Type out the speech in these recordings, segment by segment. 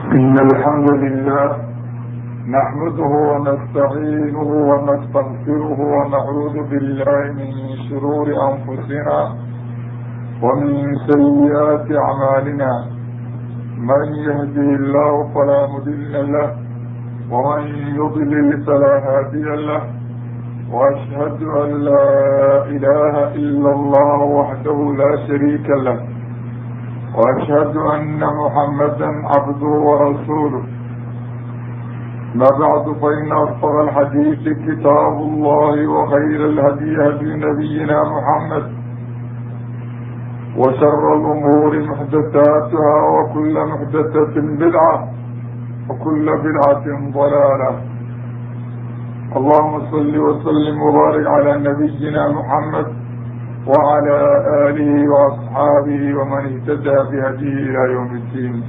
إن الحمد لله نحمده ونستعينه ونستغفره ونعوذ بالله من شرور أنفسنا ومن سيئات أعمالنا من يهده الله فلا مضل له ومن يضلل فلا هادي له وأشهد أن لا إله إلا الله وحده لا شريك له وأشهد أن محمدا عبده ورسوله ما بعد فإن أصدق الحديث كتاب الله وخير الهدي هدي نبينا محمد وشر الأمور محدثاتها وكل محدثة بدعة وكل بدعة ضلالة اللهم صل وسلم وبارك على نبينا محمد وعلى آله وأصحابه ومن اهتدى بهديه إلى يوم الدين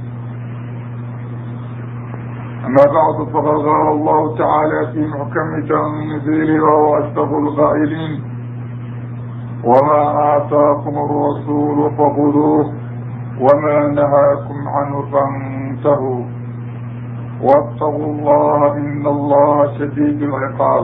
أما بعد فقد قال الله تعالى في محكم تنزيله وهو أشرف القائلين وما آتاكم الرسول فخذوه وما نهاكم عنه فانتهوا واتقوا الله إن الله شديد العقاب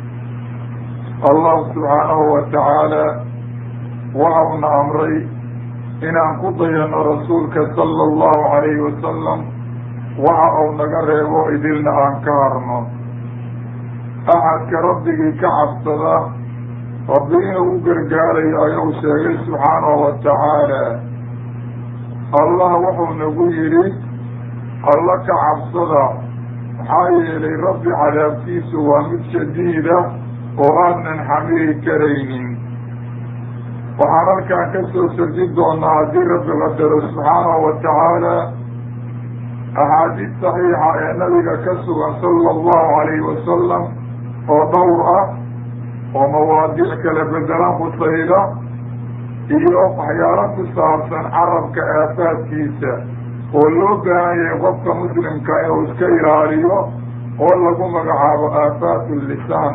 الله سبحانه وتعالى waxauna amray inaan ku dayano rasuulka sala allahu calayhi wasalam waxa uu naga reebo idilna aan ka harno axadka rabbigii ka cabsada rabbi inuu u gargaarayo ayuu sheegay subxaanahu wa tacaala allah wuxuu nagu yidhi alla ka cabsada maxaa yeelay rabbi cadaabkiisu waa mid shadiida oo aanan xamili karaynin waxaan halkaan ka soo sarji doonaa haddii rabbi qadaro subxaanahu wa tacaala axaadiis saxiixa ee nabiga ka sugan sala allahu calayhi wasalam oo dhowr ah oo mawaadiic kala bedelan khusayda iyo waxyaalo ku saabsan carabka aafaadkiisa oo loo baahan yahay qofka muslimka inuu iska ilaaliyo oo lagu magacaabo aafaat lisaan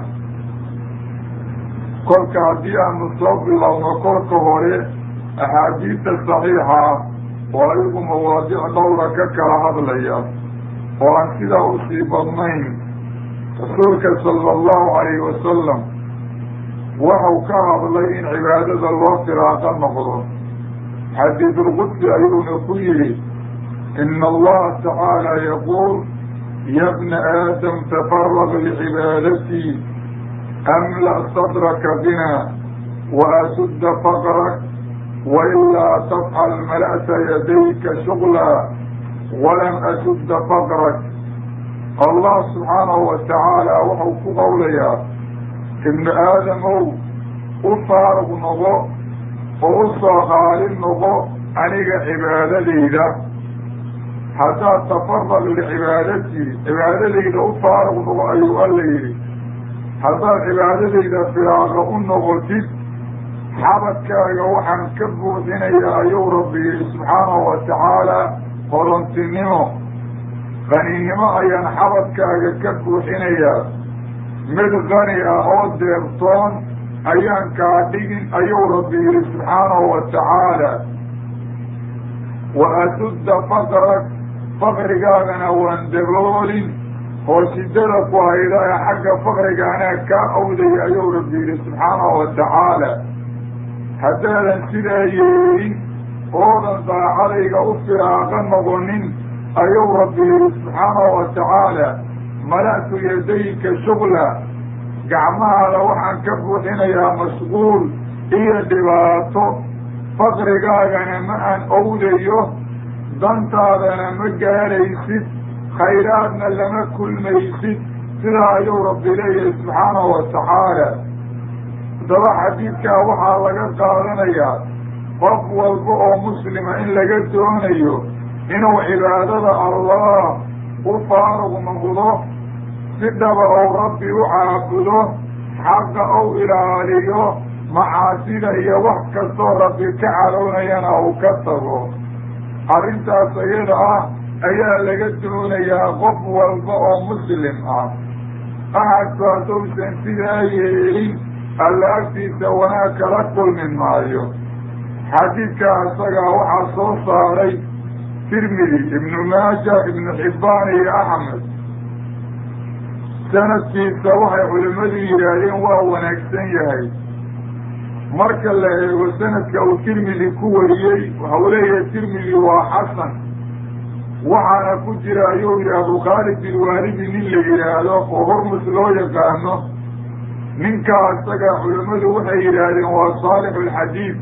kolka haddii aanu soo bilowno kolka hore axaadiista saxiixa oo ayagu mawaadiic dhowra ka kala hadlaya oo aan sidaa usii badnayn rasuulka sala allahu calayhi wasalam waxau ka hadlay in cibaadada loo firaaqa noqdo xadiidulqudsi ayuuna ku yidhi ina allaha tacaala yaquul ya bna aadam tafaraq licibaadatii amla sadraka bina waasudda faqrak wailaa tafcal mala'ta yadayka shugla walam asudda faqrak allah subxaanahu wa tacaala wuxuu ku qowlayaa ibnu aadamow u faaruq noqo oo u soo qaalin noqo aniga cibaadadayda haddaad tafaraq licibaadatii cibaadadayda u faaruq noqo ayuu alla yidhi haddaad cibaadadayda firaaqa u noqotid xabadkaaga waxaan ka buuxinayaa ayuu rabbi yidhi subxaanahu wa tacaala horontinimo qaninimo ayaan xabadkaaga ka buuxinayaa mid qani ah oo deebtoon ayaan kaa dhigin ayuu rabbi yidhi subxaanahu wa tacaala wa asudda faqrak faqrigaagana waan daboolin oo shidada ku hayda ee xagga faqriga anaa kaa awdaya ayuu rabbi yidhi subxaanahu wa tacaala haddaadan sidaa yeelin oodan daacadayga u firaaqa noqonin ayuu rabbi yidhi subxaanahu wa tacaala mala'tu yadayka shugla gacmahaada waxaan ka buuxinayaa mashquul iyo dhibaato faqrigaagana ma aan owdayo dantaadana ma gaaraysid khayraadna lama kulmaysid sidaa ayuu rabbi leeyahay subxaanahu wa tacaala haddaba xadiidkaa waxaa laga qaadanayaa qof walba oo muslima in laga doonayo inuu cibaadada allah u faaruq noqdo si dhaba ou rabbi u caabudo xaqa ou ilaaliyo macaasida iyo wax kastoo rabbi ka calownayana uu ka tago arrintaas iyada ah ayaa laga doonayaa qof walba oo muslim ah axadku haddousan sidaa yeelin alla agtiisa wanaag kala kulmi maayo xadiidka isagaa waxaa soo saaray tirmidi ibnu maaja ibnu xibbaan iyo axmed sanadkiisa waxay culimmadu yidhaahdeen waa wanaagsan yahay marka la eego sanadka uu tirmidi ku wariyey waxau leeyahay tirmidi waa xasan waxaana ku jira ayuu yidhaahdu khaalid ilwaalidi nin la yidhaahdo oo hormus loo yaqaano ninkaa isaga culimmadu waxay yidhaahdeen waa saalixu alxadiid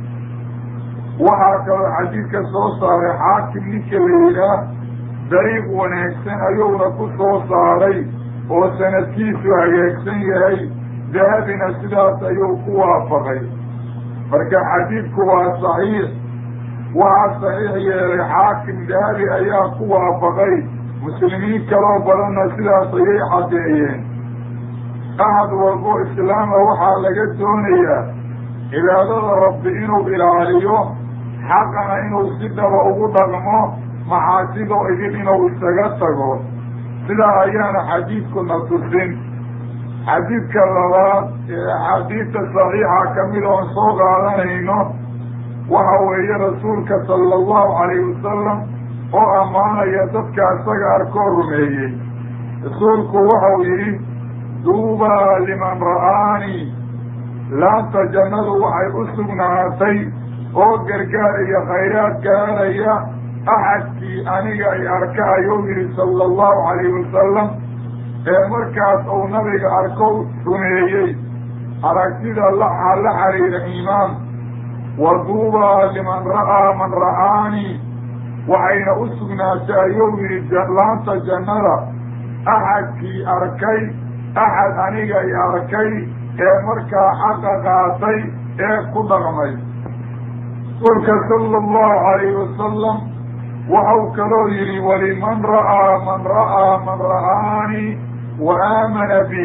waxaa kaloo xadiidka soo saaray xaakim ninka la yidhaah dariiq wanaagsan ayuuna ku soo saaray oo sanadkiisu hagaagsan yahay dahabina sidaas ayuu ku waafaqay marka xadiidku waa saxiix waxaa saxiix yeelay xaakim dahabi ayaa ku waafaqay muslimiin kaloo badanna sidaas ayay caddeeyeen ahad walbo islaama waxaa laga doonayaa cibaadada rabbi inuu ilaaliyo xaqana inuu si dhaba ugu dhaqmo maxaasidoo idin inuu isaga tago sidaa ayaana xadiidkuna tusin xadiidka labaad ee axaadiidta saxiixa ka mid oon soo qaadanayno waxa weeye rasuulka sala allahu calayhi wasalam oo ammaanaya dadka isaga arkoo rumeeyey rasuulku waxau yidhi duubaa liman ra'aanii laanta jannadu waxay u sugnaatay oo gargaar iyo khayraad gaaraya axadkii aniga ay arka ayuu yidhi sala allahu calayhi wasalam ee markaas uu nabiga arko rumeeyey aragtida laxaa la xiriira iimaan wa duubaa liman ra'aa man ra'aanii waxayna u sugnaatay ayuu yidhi laanta jannada axadkii arkay axad aniga ay arkay ee markaa xaqa qaatay ee ku dhaqmay rasuulka sala allahu calayhi wasalam waxau kaloo yidhi waliman ra'aa man ra'aa man ra'aanii wa aamana bi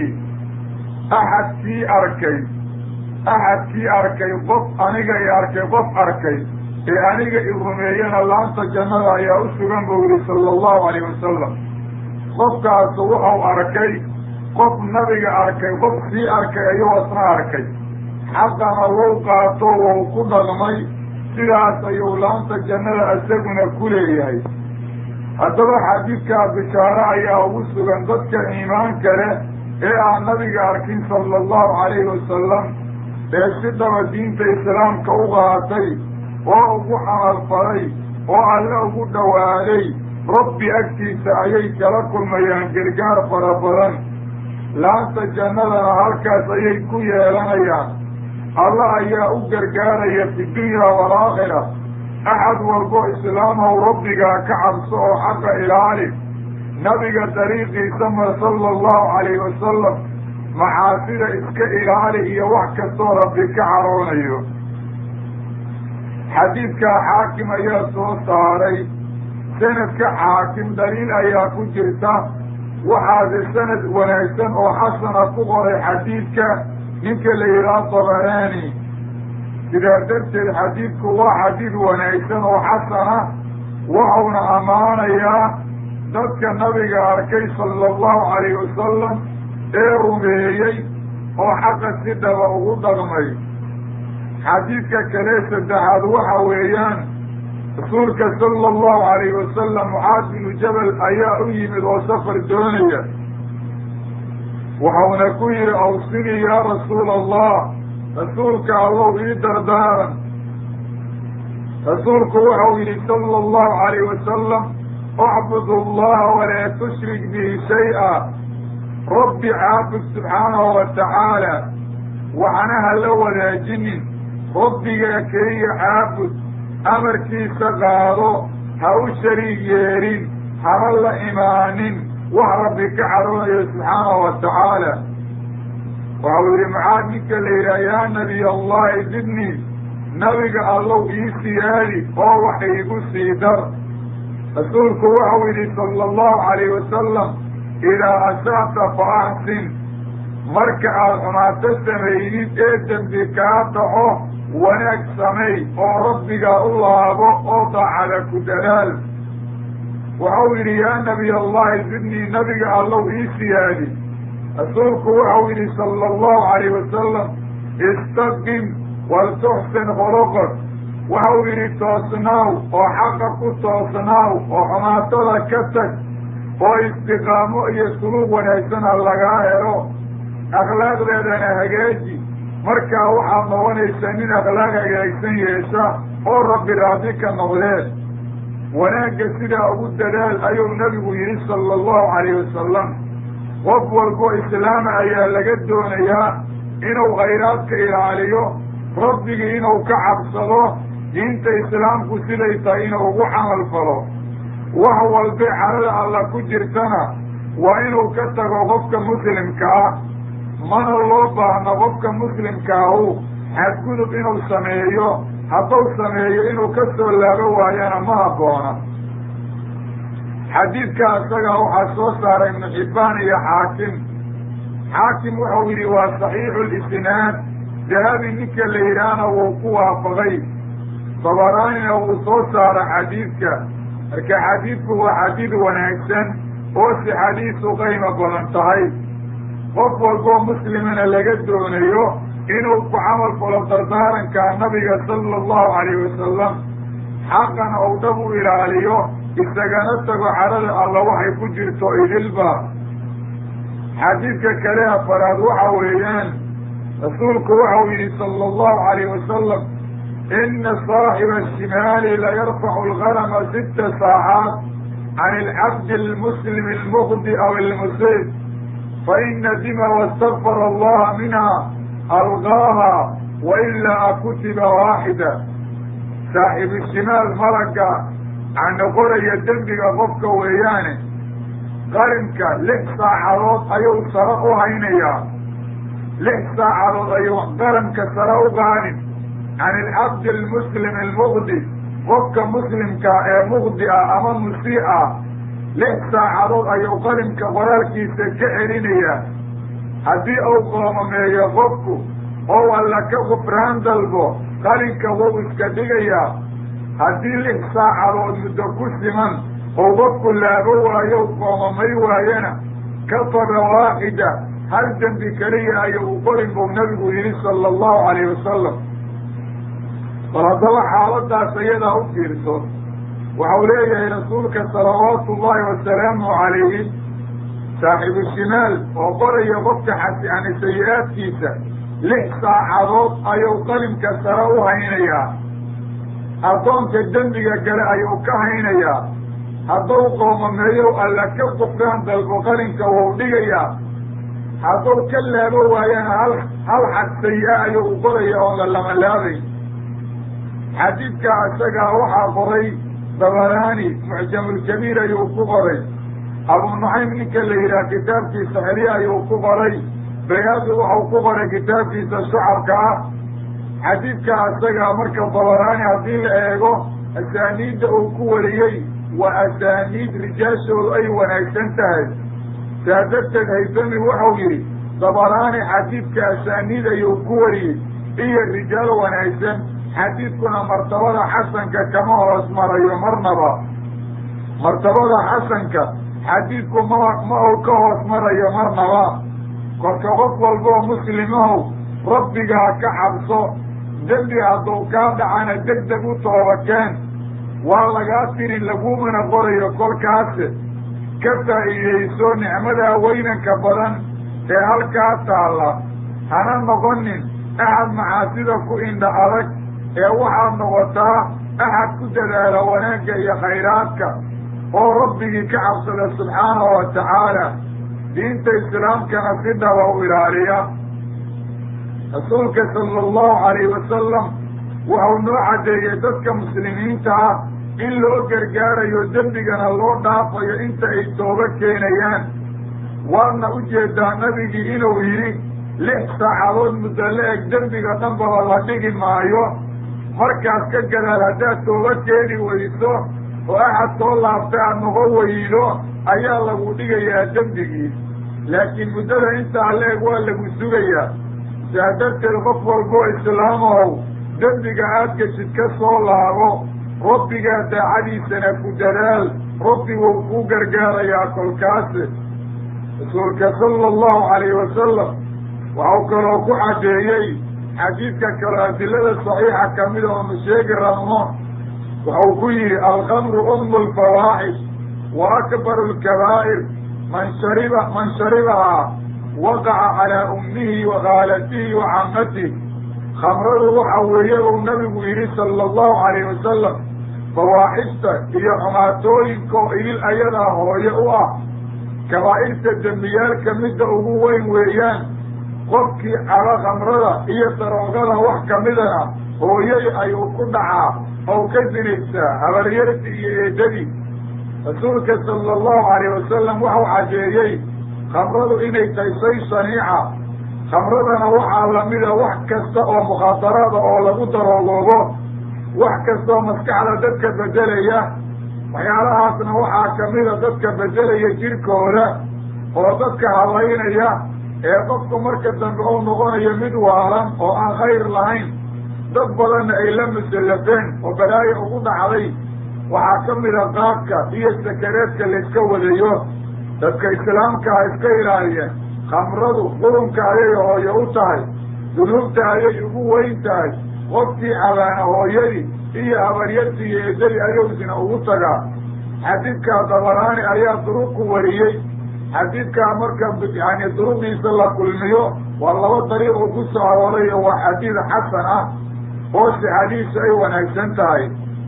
axadkii arkay axadkii arkay qof aniga i arkay qof arkay ee aniga i rumeeyana laanta jannada ayaa u sugan buu yihi sala allahu calayh wasalam qofkaasu wuxuu arkay qof nabiga arkay qof sii arkay ayuu asna arkay xaqana wou qaato wou ku dhaqmay sidaas ayuu laanta jannada isaguna ku leeyahay haddaba xadiidkaa bishaaro ayaa ugu sugan dadka iimaanka leh ee aan nabiga arkin sala allahu calayhi wasalam ee si dhaba diinta islaamka u qaatay oo ugu camalfalay oo alle ugu dhowaaday rabbi agtiisa ayay kala kulmayaan gargaar fara badan laanta jannadana halkaas ayay ku yeelanayaan alla ayaa u gargaaraya fi dunya waalaakhira axad walbo islaamhow rabbigaa ka cabso oo xaqa ilaali nabiga dariiqiisa ma sala allahu calayhi wasalam maxaasida iska ilaali iyo wax kastoo rabbi ka caroonayo xadiidkaa xaakim ayaa soo saaray sanadka xaakim daliil ayaa ku jirta waxaase sanad wanaagsan oo xasana ku qoray xadiidka ninka la yidhaha dabaraani sidaa darteed xadiidku waa xadiid wanaagsan oo xasana waxauna ammaanayaa dadka nabiga arkay sala allahu calayhi wasalam ee rumeeyey oo xaqa si dhaba ugu dhaqmay xadiidka kale saddexaad waxa weeyaan rasuulka sala allahu calayhi wasalam mucaad binu jabal ayaa u yimid oo safar doonaya waxauna ku yidhi awsinii yaa rasuula allah rasuulka allow ii dardaaran rasuulku waxau yidhi sala allahu calayh wasalam ucbud allaha walaa tushrik bihi shay-a rabbi caabud subxaanahu wa tacaala waxana ha la wadaajinin rabbigaa keliya caabud amarkiisa qaado ha u shariig yeelin hana la imaanin wax rabbi ka caroonayo subxaanahu wa tacaala waxau yidhi maxaad ninka la yidhaha yaa nabiy allahi zidnii nabiga allow ii siyaadi oo wax iigu sii dar rasuulku waxau yidhi sala allahu calayh wasalam idaa asa'ta fa axsin marka aad xumaato samaydid ee dembi kaa dhaco wanaag samay oo rabbigaa u laabo oo daacada ku dadaal waxau yidhi yaa nabiy allahi zidnii nabiga allow ii siyaadi rasuulku waxau yidhi sala allahu calayh wasalam istaqim waltuxsin khuluqak waxau yidhi toosnaaw oo xaqa ku toosnaaw oo xumaatada ka tag oo istiqaamo iyo suluug wanaagsana lagaa helo akhlaaqdeedana hagaaji markaa waxaad noqonaysaa nin akhlaaq hagaagsan yeesha oo rabbi raadi ka noqdeen wanaagga sidaa ugu dadaal ayuu nabigu yidhi sala allahu calayhi wasalam qof walbo islaama ayaa laga doonayaa inuu khayraadka ilaaliyo rabbigii inuu ka cabsado diinta islaamku siday tahay inuu ugu camal falo wax walba carada alla ku jirtana waa inuu ka tago qofka muslimka ah mana loo baahno qofka muslimkaahu xadgudub inuu sameeyo hadduu sameeyo inuu ka soo laabo waayana ma habboona xadiidka isagaa waxaa soo saaray ibnu xibbaan iyo xaakim xaakim wuxuu yidhi waa saxiixu lisnaad dahabi ninka la yidhaahna wuu ku waafaqay dabaraanina wuu soo saara xadiidka marka xadiidku waa xadiid wanaagsan oo si xadiisu qaymo badan tahay qof walboo muslimana laga doonayo inuu ku camal falo dardaaranka nabiga sala allahu calayhi wasalam xaqana ou dhab u ilaaliyo isagana tago carada alla waxay ku jirto idilba xadiidka kale afaraad waxa weeyaan rasuulku waxau yidhi sala allahu calayhi wasalam ina saaxiba ashimaali layarfacu algarama sita saacaat can alcabdi almuslimi almuqdi aw almusiib faina dima wastakfara allaha minha alqaaha wailaa kutiba waaxida saaxibu shimaal malagga cana qoraya dembiga qofka weeyaane qarinka lix saacadood ayuu sare u haynayaa lix saacadood ayuu qaranka sare u qaadin can alcabdi almuslim almuqdi qofka muslimkaa ee muqdi ah ama musii ah lix saacadood ayuu qalinka qoraalkiisa ka celinayaa haddii uu qoomameeyo qofku ou alla ka gufraan dalbo qalinka wuu iska dhigayaa haddii lix saacadood muddo ku siman ou qofku laabo waayo qoomamay waayana kafara waaxida hal dembi keliya ayuu u qorin buu nabigu yidhi sala allahu calayhi wasalam bal haddaba xaaladaas iyadaa u fiirso waxau leeyahay rasuulka salawaatu ullahi wasalaamu calayhi saaxibu shimaal oo qoraya qofka xasani sayi-aadkiisa lix saacadood ayuu qalinka sare u haynayaa addoonka dembiga gale ayuu ka haynayaa hadduu qoomameeyow alla ka qufraan dalbo qalinka wuu dhigayaa hadduu ka laabo waayana hal hal xad sayi-a ayuu u qoraya oon la lamalaabayn xadiidkaa isagaa waxaa qoray dabaraani mucjamulkabiir ayuu ku qoray abu nucaym ninka la yidhaha kitaabkiisa xeli ayuu ku qoray bayhaqi waxau ku qoray kitaabkiisa shucarka ah xadiidkaa isagaa marka dabaraani haddii la eego asaaniidda uu ku wariyey waa asaaniid rijaashoodu ay wanaagsan tahay saa darteed haysami wuxuu yidhi dabaraani xadiidka asaaniid ayuu ku wariyey iyo rijaal wanaagsan xadiidkuna martabada xasanka kama hoos marayo marnaba martabada xasanka xadiidku ma ma uu ka hoos marayo marnaba kolka qof walboo muslimahow rabbigaa ka cabso dembi hadduu kaa dhacana deg deg u toobakeen waa lagaa tirin lagumana qorayo kolkaase ka faa'iidayso nicmadaa weynanka badan ee halkaa taalla hana noqonin axad macaasida ku indha adag ee waxaad noqotaa axad ku dadaala wanaagga iyo khayraadka oo rabbigii ka cabsada subxaanahu wa tacaala diinta islaamkana si dhaba u ilaaliya rasuulka sala allahu calayhi wasalam wuxuu noo caddeeyey dadka muslimiinta ah in loo gargaarayo dembigana loo dhaafayo inta ay tooba keenayaan waadna u jeedaa nabigii inuu yidhi lix saacadood muddo la eg dembiga dhanbaba la dhigi maayo markaas ka gadaal haddaad tooba keeni weyso oo axad soo laabtay aad noqon weydo ayaa lagu dhigayaa dembigii laakiin muddada intaa la eg waa lagu sugayaa saa darteed qof walboo islaamow dembiga aad geshid ka soo laabo rabbigaa daacadiisana ku dadaal rabbi wuu kuu gargaarayaa kolkaase rasuulka sala allahu calayhi wasalam waxau kaloo ku caddeeyey xadiidka kale adilada saxiixa kamida oonu sheegi rabno wuxuu ku yihi alkamru umu lfawaaxish wa akbaru lkabaa'ir man shariba man sharibahaa waqaca calaa ummihi wa khaalatihi wa camatihi khamradu waxa weeye uu nabigu yidhi sala allahu calayhi wasalam fawaaxishta iyo xumaatooyinka oo idil ayadaa hooye u ah kabaa'irta dembiyaalka midda ugu weyn weeyaan qofkii caba khamrada iyo daroogada wax kamidana hooyay ayuu ku dhacaa oo ka sinaysaa habaryarti iyo eedadii rasuulka sala allahu calayh wasalam waxau caddeeyey khamradu inay tahay shay shaniica khamradana waxaa lamida wax kasta oo mukhaadaraada oo lagu daroogoobo wax kastaoo maskaxda dadka bedelaya waxyaalahaasna waxaa kamida dadka bedelaya jirkooda oo dadka habaynaya ee qofku marka dambe uu noqonayo mid waalan oo aan khayr lahayn dad badanna ay la musallafeen oo balaayo ugu dhacday waxaa kamida qaadka iyo sakareedka layska wadayo dadka islaamka ha iska ilaaliyeen khamradu qurunka ayay hooye u tahay dunuubta ayay ugu weyn tahay qofkii cabaana hooyadii iyo habaryartii iyo eedadii ayowsina ugu tagaa xadiidkaa dabaraani ayaa duruq ku wariyey xadiidkaa marka yani duruqdiisa la kulmiyo waa laba dariiq oo ku soo arooray oo waa xadiid xasan ah oo sixadiisu ay wanaagsan tahay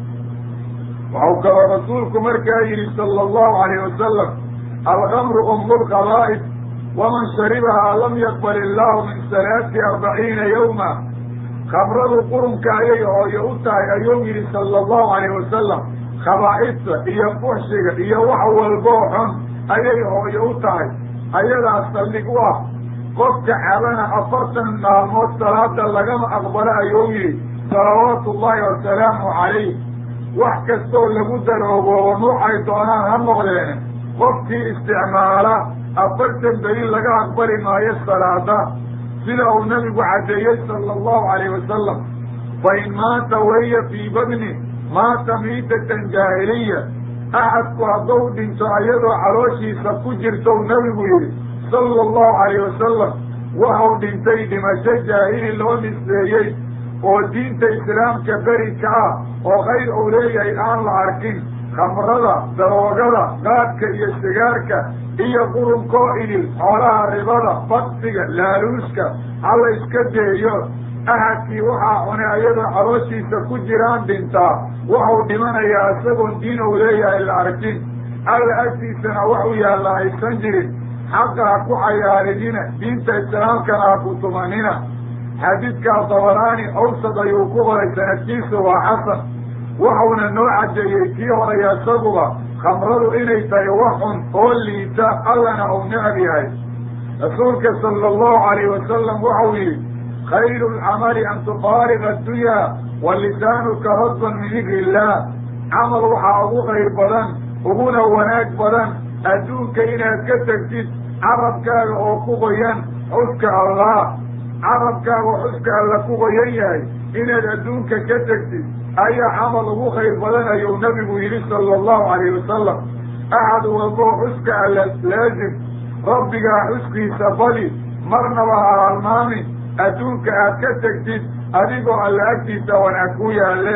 waxau kaloo rasuulku markaa yidhi sala allahu alayh wasalam alkamru umu lqabaa'id waman sharibahaa lam yaqbal illaahu min salaati arbaciina yawma khamradu qurunka ayay hooye u tahay ayuu yidhi sala allahu alayh wasalam khabaa'idta iyo fuxshiga iyo wax walboo xun ayay hooye u tahay ayadaa saldhig u ah qofka cabana afartan maalmood salaada lagama aqbalo ayuu yidhi salawaatu ullahi wasalaamu calayh wax kastoo lagu daroogoobo nuucay doonaan ha noqdeen qofkii isticmaala afartan beri laga aqbali maayo salaada sida uu nabigu caddeeyey sala allahu calayh wasalam fa in maata waya fii badni maata miitatan jaahiliya axadku hadduu dhinto ayadoo calooshiisa ku jirtou nabigu yidhi sala allahu calayh wasalam waxau dhintay dhimasho jaahili loo nisbeeyey oo diinta islaamka beri ka ah oo khayr uu leeyahay aan la arkin khamrada daroogada qaadka iyo sigaarka iyo qurunkoo idil xoolaha ribada baksiga laaluuska hala iska deeyo ahadkii waxaa cunay ayadoo calooshiisa ku jiraan dhintaa waxau dhimanayaa isagoon diin uu leeyahay la arkin alla agtiisana waxu yaalla haysan jirin xaqa ha ku cayaarinina diinta islaamkana ha ku tumanina xadiidkaa dabaraani awsad ayuu ku qoray sanadkiisu waa xasan waxauna noo caddeeyey kii horaya isaguba khamradu inay tahay wax xun oo liita allana uu necab yahay rasuulka sala allahu calayh wasalam waxau yidhi khayru lcamali an tufaariqa addunya wa lisaanuka radban min dikri illaah camal waxaa ugu khayr badan uguna wanaag badan adduunka inaad ka tegtid carabkaaga oo ku qoyan xuska allah carabkaaga xuska alla ku qoyan yahay inaad adduunka ka tegtid ayaa camal ugu khayr badan ayuu nabigu yidhi sala allahu calayh wasalam axad walboo xuska alla laazim rabbigaa xuskiisa badi marnaba ha halmaamin adduunka aad ka tegtid adigoo alla agtiisa wanaag ku yaalle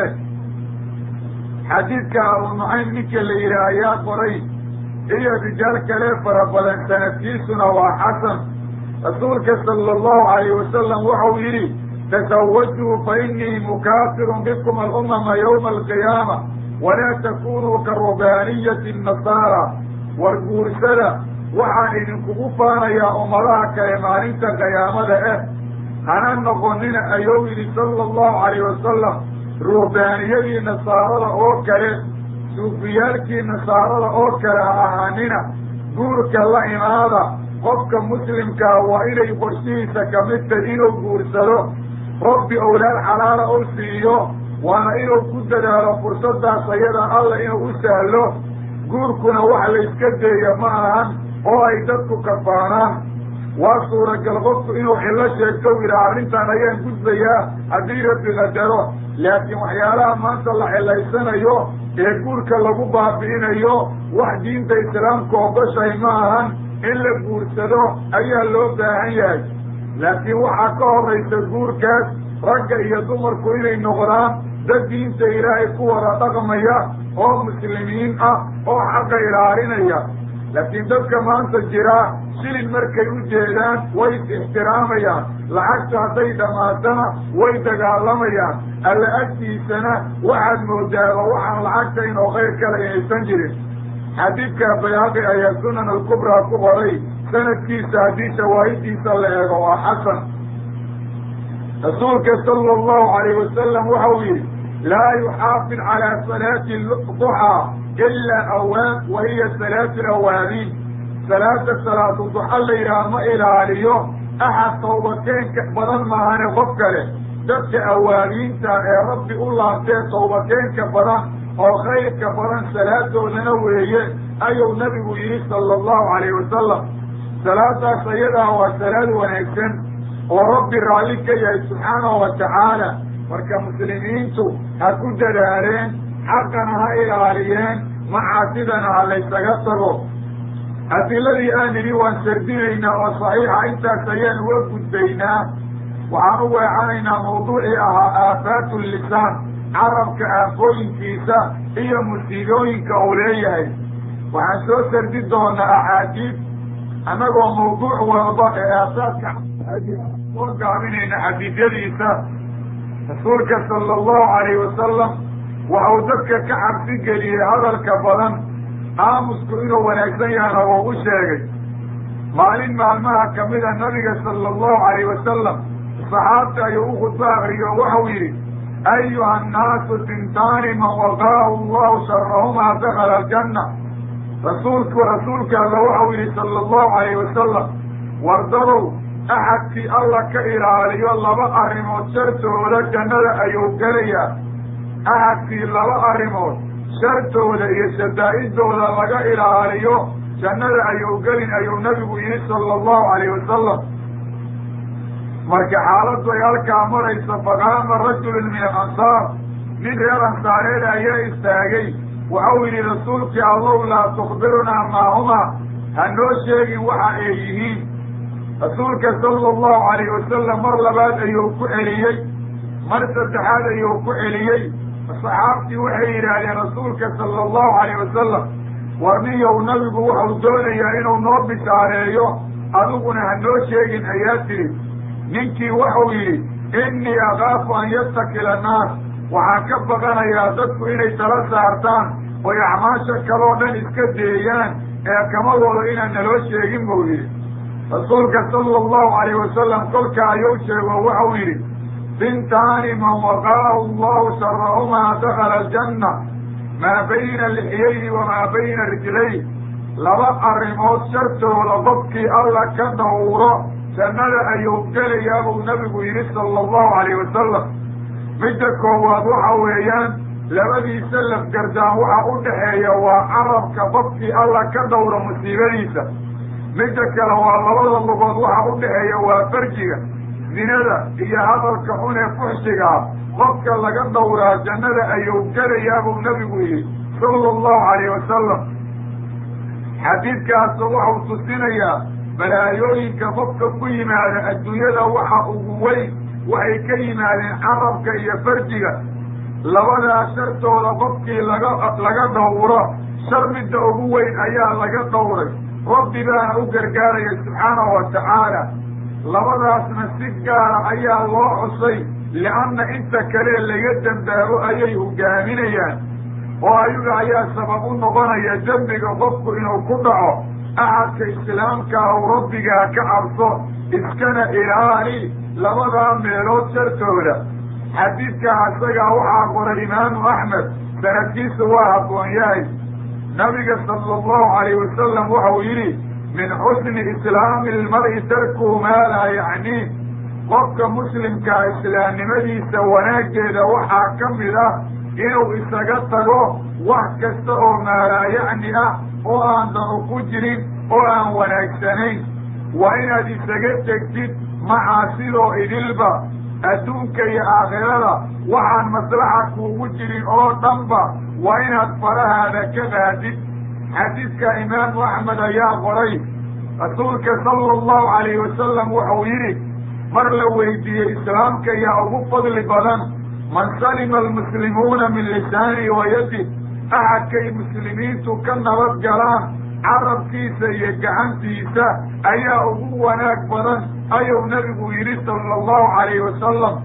xadiidka abu nucaym ninka la yidhaah ayaa qoray iyo rijaal kale fara badan sanadkiisuna waa xasan rasuulka sala allahu calayh wasalam waxau yidhi tasawajuu fa inii mukaafirun bikum alumama yowma alqiyaama walaa takunuu ka rubaaniyati nasaara war guursada waxaan idinkugu faanayaa ummadaha kale maalinta qiyaamada eh hana noqonina ayuu yidhi sala allahu calayh wasalam ruhbaaniyadii nasaarada oo kale suufiyaalkii nasaarada oo kale ha ahaanina guurka la imaada qofka muslimkaa waa inay qorshihiisa kamid tahy inuu guursado rabbi owlaad xalaala u siiyo waana inuu ku dadaalo fursadaas ayada alla inuu u sahlo guurkuna wax layska deeya ma ahan oo ay dadku kafaanaan waa suuragal qofku inuu xillo sheegto yidhaha arrintan ayaan gudbayaa haddii rabbi qadaro laakiin waxyaalaha maanta la xilaysanayo ee guurka lagu baabi'inayo wax diinta islaamka ogoshahay ma ahan in la guursado ayaa loo baahan yahay laakiin waxaa ka horaysa guurkaas ragga iyo dumarku inay noqdaan dad diinta ilaahay ku wada dhaqmaya oo muslimiin ah oo xaqa ilaalinaya laakiin dadka maanta jiraa shilin markay u jeedaan way is-ixtiraamayaan lacagta hadday dhammaatana way dagaalamayaan alla agtiisana waxaad moodaaba waxaan lacagtayn oo khayr kale inaysan jirin xadiidka bayaaqi ayaa sunan alkubraa ku qoray sanadkiisa haddii shawaahidiisa la eego waa xasan rasuulka sala allahu calayh wasalam waxau yidhi laa yuxaafid calaa salaati duxaa ilaa awaan wa hiya salaatu lawaabiin salaada salaatu duxa la yidhaha ma ilaaliyo axad tawbakeenka badan maahane qof kale dadka awaabiinta ee rabbi u laabtee tawbakeenka badan oo khayrka badan salaadoodana weeye ayuu nabigu yidhi sala allahu calayh wasalam salaadaas ayadaa waa salaad wanaagsan oo rabbi raalli ka yahay subxaanahu wa tacaala marka muslimiintu ha ku dadaaleen xaqana ha ilaaliyeen macaasidana ha laysaga tago adiladii aan idhi waan sardinaynaa oo saxiixa intaas ayaan uga gudbaynaa waxaan u weecanaynaa mawduucii ahaa aafaatu lisaan carabka aafooyinkiisa iyo musiibooyinka uu leeyahay waxaan soo sardi doonaa axaadiid annagoo mawduuc walba ee aafaadka soo gaabinayna xadiidyadiisa rasuulka sala allahu calayh wasalam waxau dadka ka cabsi geliyey hadalka badan aamusku inuu wanaagsan yahana wuu u sheegay maalin maalmaha kamida nabiga sala allahu calayh wasalam saxaabta ayuu u khudbo akriyo waxau yidhi ayuha annaasu tintaani man waqaahu allahu sharahumaa dakala aljanna rasuulku rasuulka alla waxau yidhi sala allahu calayh wasalam wardadow axadkii alla ka ilaaliyo laba arrimood shartooda jannada ayuu gelayaa axadkii laba arrimood shartooda iyo shadaa'idooda laga ilaaliyo jannada ayuu gelin ayuu nabigu yidhi sala allahu calayh wasalam marka xaaladdu ay halkaa maraysa faqaama rajulun min alansaar nin reer ansaareed ayaa istaagay waxau yidhi rasuulkii allow laa tukbirunaa maahumaa ha noo sheegin waxa ay yihiin rasuulka sala allahu calayh wasalam mar labaad ayuu ku celiyey mar saddexaad ayuu ku celiyey saxaabtii waxay yidhaahdeen rasuulka sala allahu calayh wasalam war ninyow nabigu wuxuu doonayaa inuu noo bishaareeyo adiguna ha noo sheegin ayaa tidhi ninkii wuxuu yidhi innii akaafu an yastakila annaas waxaan ka baqanayaa dadku inay tala saartaan oy acmaasha kaloo dhan iska deeyaan ee kamadooda inaan naloo sheegin buu yidhi rasuulka sala allahu calayh wasalam kolka ayuu sheego waxau yidhi bintaani man waqaahu allahu sharahumaa dakala aljanna maa bayna lixyayni wamaa bayna rijlayn laba arrimood shartooda qofkii alla ka dhawro jannada ayuu gelayaa buu nabigu yidhi sala allahu calayh wasalam midda koowaad waxa weeyaan labadiisa lafgardaan waxa u dhaxeeya waa carabka qofkii alla ka dhawro musiibadiisa midda kale waa labada lugood waxa u dhaxeeya waa farjiga zinada iyo hadalka xun ee fuxshiga ah qofka laga dhawraa jannada ayuu gelayaa buu nabigu yidhi sala allahu calayh wasalam xadiidkaasu waxau tusinayaa balaayooyinka qofka ku yimaada adduunyada waxa ugu weyn waxay ka yimaadeen carabka iyo farjiga labadaa shartooda qofkii laga laga dhawro shar midda ugu weyn ayaa laga dhawray rabbi baana u gargaaraya subxaanahu wa tacaala labadaasna si gaara ayaa loo xusay lianna inta kale laga dembaabo ayay hogaaminayaan oo ayaga ayaa sabab u noqonaya dembiga qofku inuu ku dhaco axadka islaamkaa u rabbigaa ka cabso iskana ilaali labadaa meelood shartooda xadiidkaa isagaa waxaa qoray imaamu axmed sanadkiisu waa habboon yahay nabiga sala allahu calayh wasalam waxau yidhi min xusni islaami ilmar'i tarkuhu maa laa yacniih qofka muslimkaa islaamnimadiisa wanaaggeeda waxaa ka mid ah inuu isaga tago wax kasta oo maalaa yacni ah oo aan danu ku jirin oo aan wanaagsanayn waa inaad isaga tegtid macaasidoo idilba adduunka iyo aakhirada waxaan maslaxa kuugu jirin oo dhanba waa inaad farahaada ka baadid xadiidka imaamu axmed ayaa qoray rasuulka sala allahu calayhi wasalam wuxuu yidhi mar la weydiiyey islaamka yaa ugu fadli badan man salima almuslimuuna min lisaanihi wa yadih axadkay muslimiintu ka nabad galaan carabkiisa iyo gacantiisa ayaa ugu wanaag badan ayuu nabigu yidhi sala allahu calayhi wasalam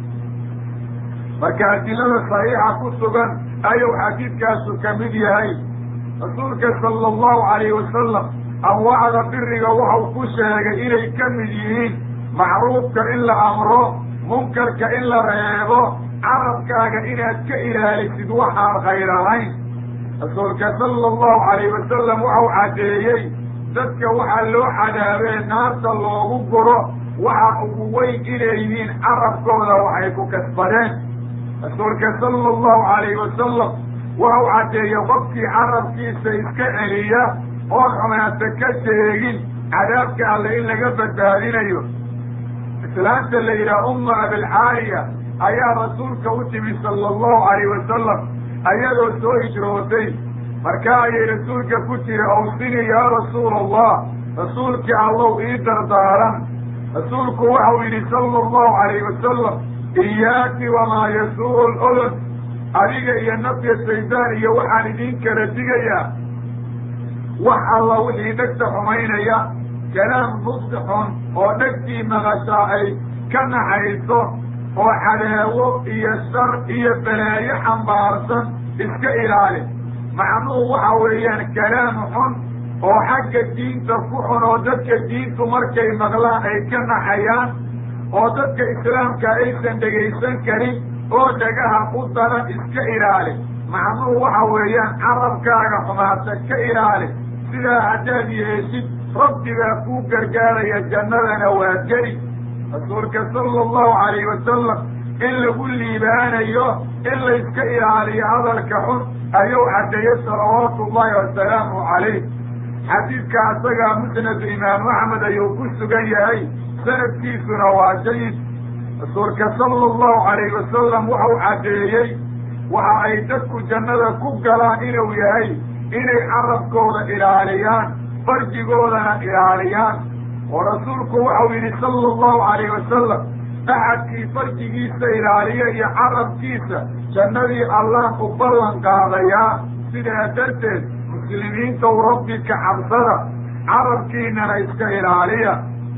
marka adilada saxiixa ku sugan ayuu xadiidkaasu ka mid yahay rasuulka sala allahu calayhi wasalam anwaacda biriga waxau ku sheegay inay ka mid yihiin macruufka in la amro munkarka in la reebo carabkaaga inaad ka ilaalisid waxaan khayr ahayn rasuulka sala allahu calayhi wasalam waxau caddeeyey dadka waxaa loo cadaabee naarta loogu guro waxa ugu weyn inay yihiin carabkooda waxay ku kasbadeen rasuulka sala allahu calayhi wasalam waxau caddeeyey qofkii carabkiisa iska celiya oon xumaanta ka sheegin cadaabka alle in laga badbaadinayo islaanta la yidhaha umma abilcaaliya ayaa rasuulka u timi sala allahu calayhi wasalam ayadoo soo hijrootay markaa ayay rasuulka ku tiri awsini yaa rasuula allah rasuulkii allow ii dardaaran rasuulku waxau yidhi sala allahu calayhi wasalam iyaaki wamaa yasuuru lodon adiga iyo nafya shaydaan iyo waxaan idiin kala digayaa wax alla wixii dhegta xumaynaya kalaam muddi xun oo dhegtii maqashaa ay ka naxayso oo cadaawo iyo shar iyo balaayo xambaarsan iska ilaali macnuhu waxa weeyaan kalaam xun oo xagga diinta ku xun oo dadka diintu markay maqlaan ay ka naxayaan oo dadka islaamka aysan dhegaysan karin oo dhagaha u daran iska ilaali macnuhu waxa weeyaan carabkaaga xumaata ka ilaali sidaa haddaad yeeshid rabbigaa kuu gargaaraya jannadana waa geli rasuulka sala allahu calayhi wasalam in lagu liibaanayo in layska ilaaliyo hadalka xun ayuu caddeeyey salawaatu ullahi wasalaamu calayh xadiidka asagaa musnadu imaamu axmed ayuu ku sugan yahay sanadkiisuna waa jayid rasuulka sala allahu calayhi wasalam waxau caddeeyey waxa ay dadku jannada ku galaan inuu yahay inay carabkooda ilaaliyaan farjigoodana ilaaliyaan oo rasuulku waxau yidhi sala allahu calayhi wasalam axadkii farjigiisa ilaaliya iyo carabkiisa jannadii allah u ballan qaadayaa sidaa darteed muslimiintaw rabbi ka cabsada carabkiinana iska ilaaliya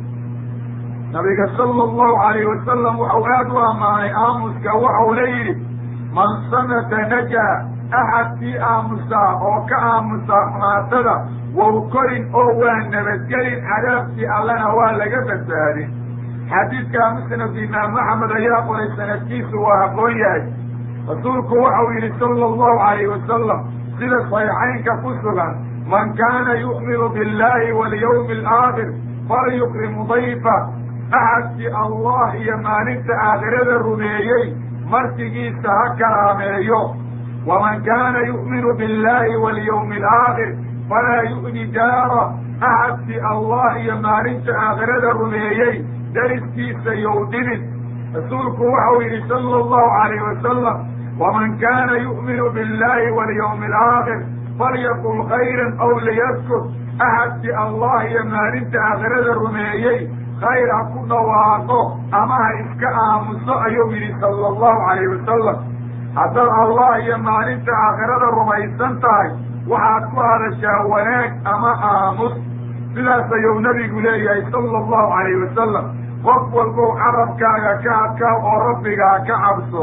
nabiga sala allahu calayhi wasalam waxau aada u ammaanay aamuska waxauna yidhi man samata najaa axadkii aamusaa oo ka aamusaa xumaatada wow korin oo waa nabadgelin cadaabkii allana waa laga badbaadin xadiidkaa musnad imaam axmed ayaa qoray sanadkiisu waa aqoon yahay rasuulku waxau yidhi sala allahu calayhi wasalam sida saxiixaynka ku sugan man kaana yu'minu billahi walyawmi alaakhir falyukrim dayfa axadkii allah iyo maalinta aakhirada rumeeyey martigiisa ha karaameeyo waman kaana yu'minu billahi walyawmi alaakhir falaa yu'ni jaara axadkii allah iyo maalinta aakhirada rumeeyey dariskiisa yow dhibin rasuulku waxau yidhi sala allahu calayhi wasalam waman kaana yu'minu billahi walyawmi alaakhir falyaqul khayran aw liyaskur axadkii allah iyo maalinta aakhirada rumeeyey khayr ha ku dhawaaqo ama ha iska aamuso ayuu yidhi sala allahu calayhi wasalam haddaad allah iyo maalinta aakhirada rumaysan tahay waxaad ku hadashaa wanaag ama aamus sidaas ayuu nabigu leeyahay sala allahu calayhi wasalam qof walbow carabkaaga ka adkaa oo rabbigaa ka cabso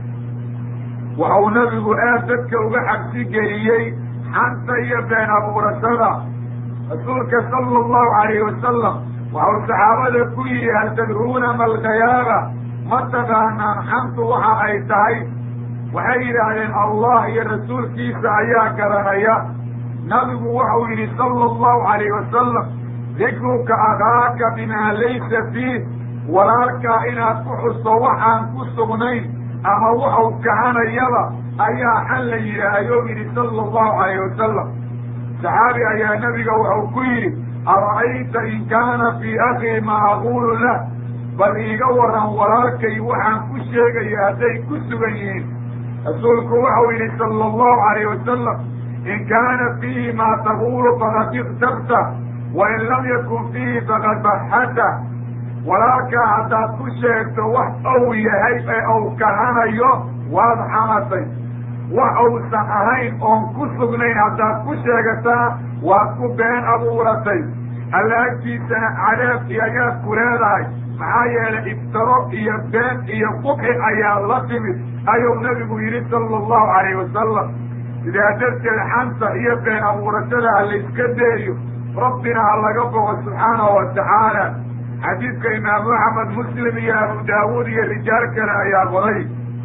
waxau nabigu aad dadka uga cabsi geliyey xanta iyo been abuurashada rasuulka sala allahu calayhi wasalam waxau saxaabada ku yidhi hal tadruuna malkayaaba ma taqaanaan xantu waxa ay tahay waxay yidhaahdeen allah iyo rasuulkiisa ayaa garanaya nabigu waxau yidhi sala allahu calayhi wasalam dikruka akaaka bimaa laysa fiih walaalkaa inaad ku xusto waxaan ku sugnayn ama waxau kahanayaba ayaa xan la yidhaahyo yidhi sala allahu calayhi wasalam saxaabi ayaa nabiga waxau ku yidhi ara'ayta in kaana fii akhii maa aquulu lah bal iiga waran walaalkay waxaan ku sheegaya hadday ku sugan yihiin rasuulku waxau yidhi sala allahu calayhi wasalam in kaana fiihi maa taquulu faqad iktabta wain lam yakun fiihi faqad baxata walaalkaa haddaad ku sheegto wax ou yahay ee ou kahanayo waad xamatay wax uusan ahayn oon ku sugnayn haddaad ku sheegataa waad ku been abuuratay alla agtiisana cadaab iyo ayaad ku leedahay maxaa yeelay iftaro iyo been iyo qubxi ayaa la timid ayuu nabigu yidhi sala allahu calayhi wasalam sidaa darteed xanta iyo been abuurashada ha layska deeyo rabbina ha laga bogo subxaanahu wa tacaala xadiidka imaamu axmed muslim iyo abu daawuud iyo rijaal kale ayaa qoray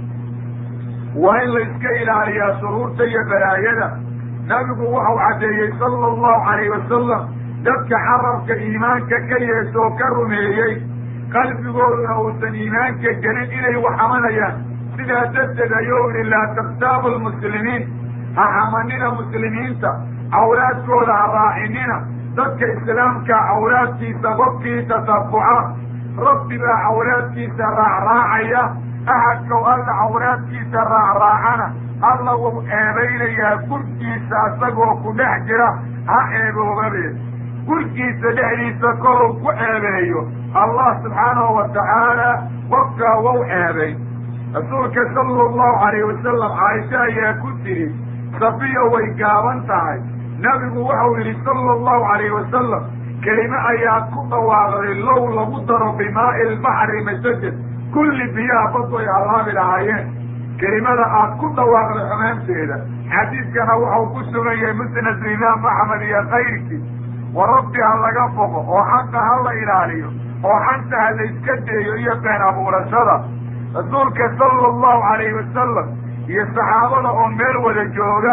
waa in la iska ilaaliyaa shuruurta iyo balaayada nabigu waxau caddeeyey sala allahu calayhi wasalam dadka carabka iimaanka ka yeesho oo ka rumeeyey qalbigooduna uusan iimaanka gelin inay wax xamanayaan sidaa darteed ayuu ihi laa taktaabu lmuslimiin ha xamanina muslimiinta awlaadkooda ha raacinina dadka islaamka awlaadkiisa qofkii tasabuca rabbi baa awlaadkiisa raacraacaya axadkow alla awlaadkiisa raacraacana alla wuu eebaynayaa gurgiisa isagoo ku dhex jira ha eeboobabe gurgiisa dhexdiisa koruu ku eebeeyo allah subxaanahu wa tacaala qofkaa wau eebay rasuulka sala allahu calayhi wasalam caaisha ayaa ku tiri safiya way gaaban tahay nabigu waxau yidhi sala allahu calayhi wasalam kelime ayaa ku dhawaaqday low lagu daro bimaa'i lbaxri masajid kulli biyaha bad way halaabi lahaayeen kelimada aad ku dhawaaqday xumaanteeda xadiidkana waxau ku sugan yahay musnad imaam axmed iyo kayrkii wa rabbi ha laga boqo oo xaqa ha la ilaaliyo oo xanta ha layska deeyo iyo been abuurashada rasuulka sala allahu calayhi wasalam iyo saxaabada oo meel wada jooga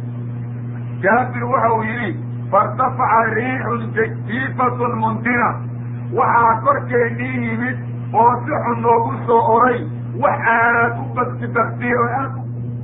jaabir waxau yidhi fairtafaca riixun jiifatun muntina waxaa korkeennii yimid oo si xun noogu soo oray wax aanaad u bakti baktiye oo aad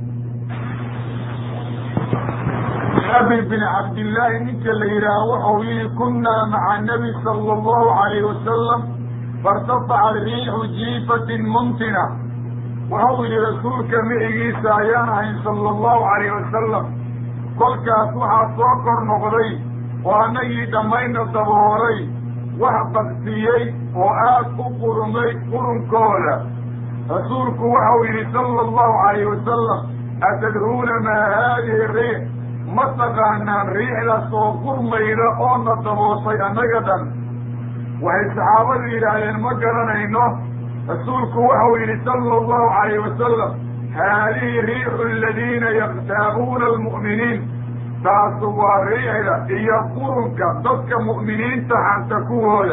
jaabir bin cabdillaahi ninka la yidhaaha waxau yihi kunnaa maca nabi sala allahu calayhi wasalam fairtafaca riixu jiifatin muntina waxau yidhi rasuulka micigiisa ayaan ahayn sala allahu calayhi wasalam kolkaas waxaa soo kor noqday oo annagii dhammayna dabooray wax baktiyey oo aad u qurumay qurunkooda rasuulku waxau yidhi sala allahu calayhi wasalam atadruuna maa haadihi riix ma taqaanaan riixdaas oo qurmayda oona dabooshay annaga dhan waxay saxaabadu yidhaahdeen ma garanayno rasuulku waxau yidhi sala allahu calayhi wasalam haadihi riixu aladiina yaktaabuuna almu'miniin taasu waa riixda iyo qurunka dadka mu'miniinta xanta kuwooda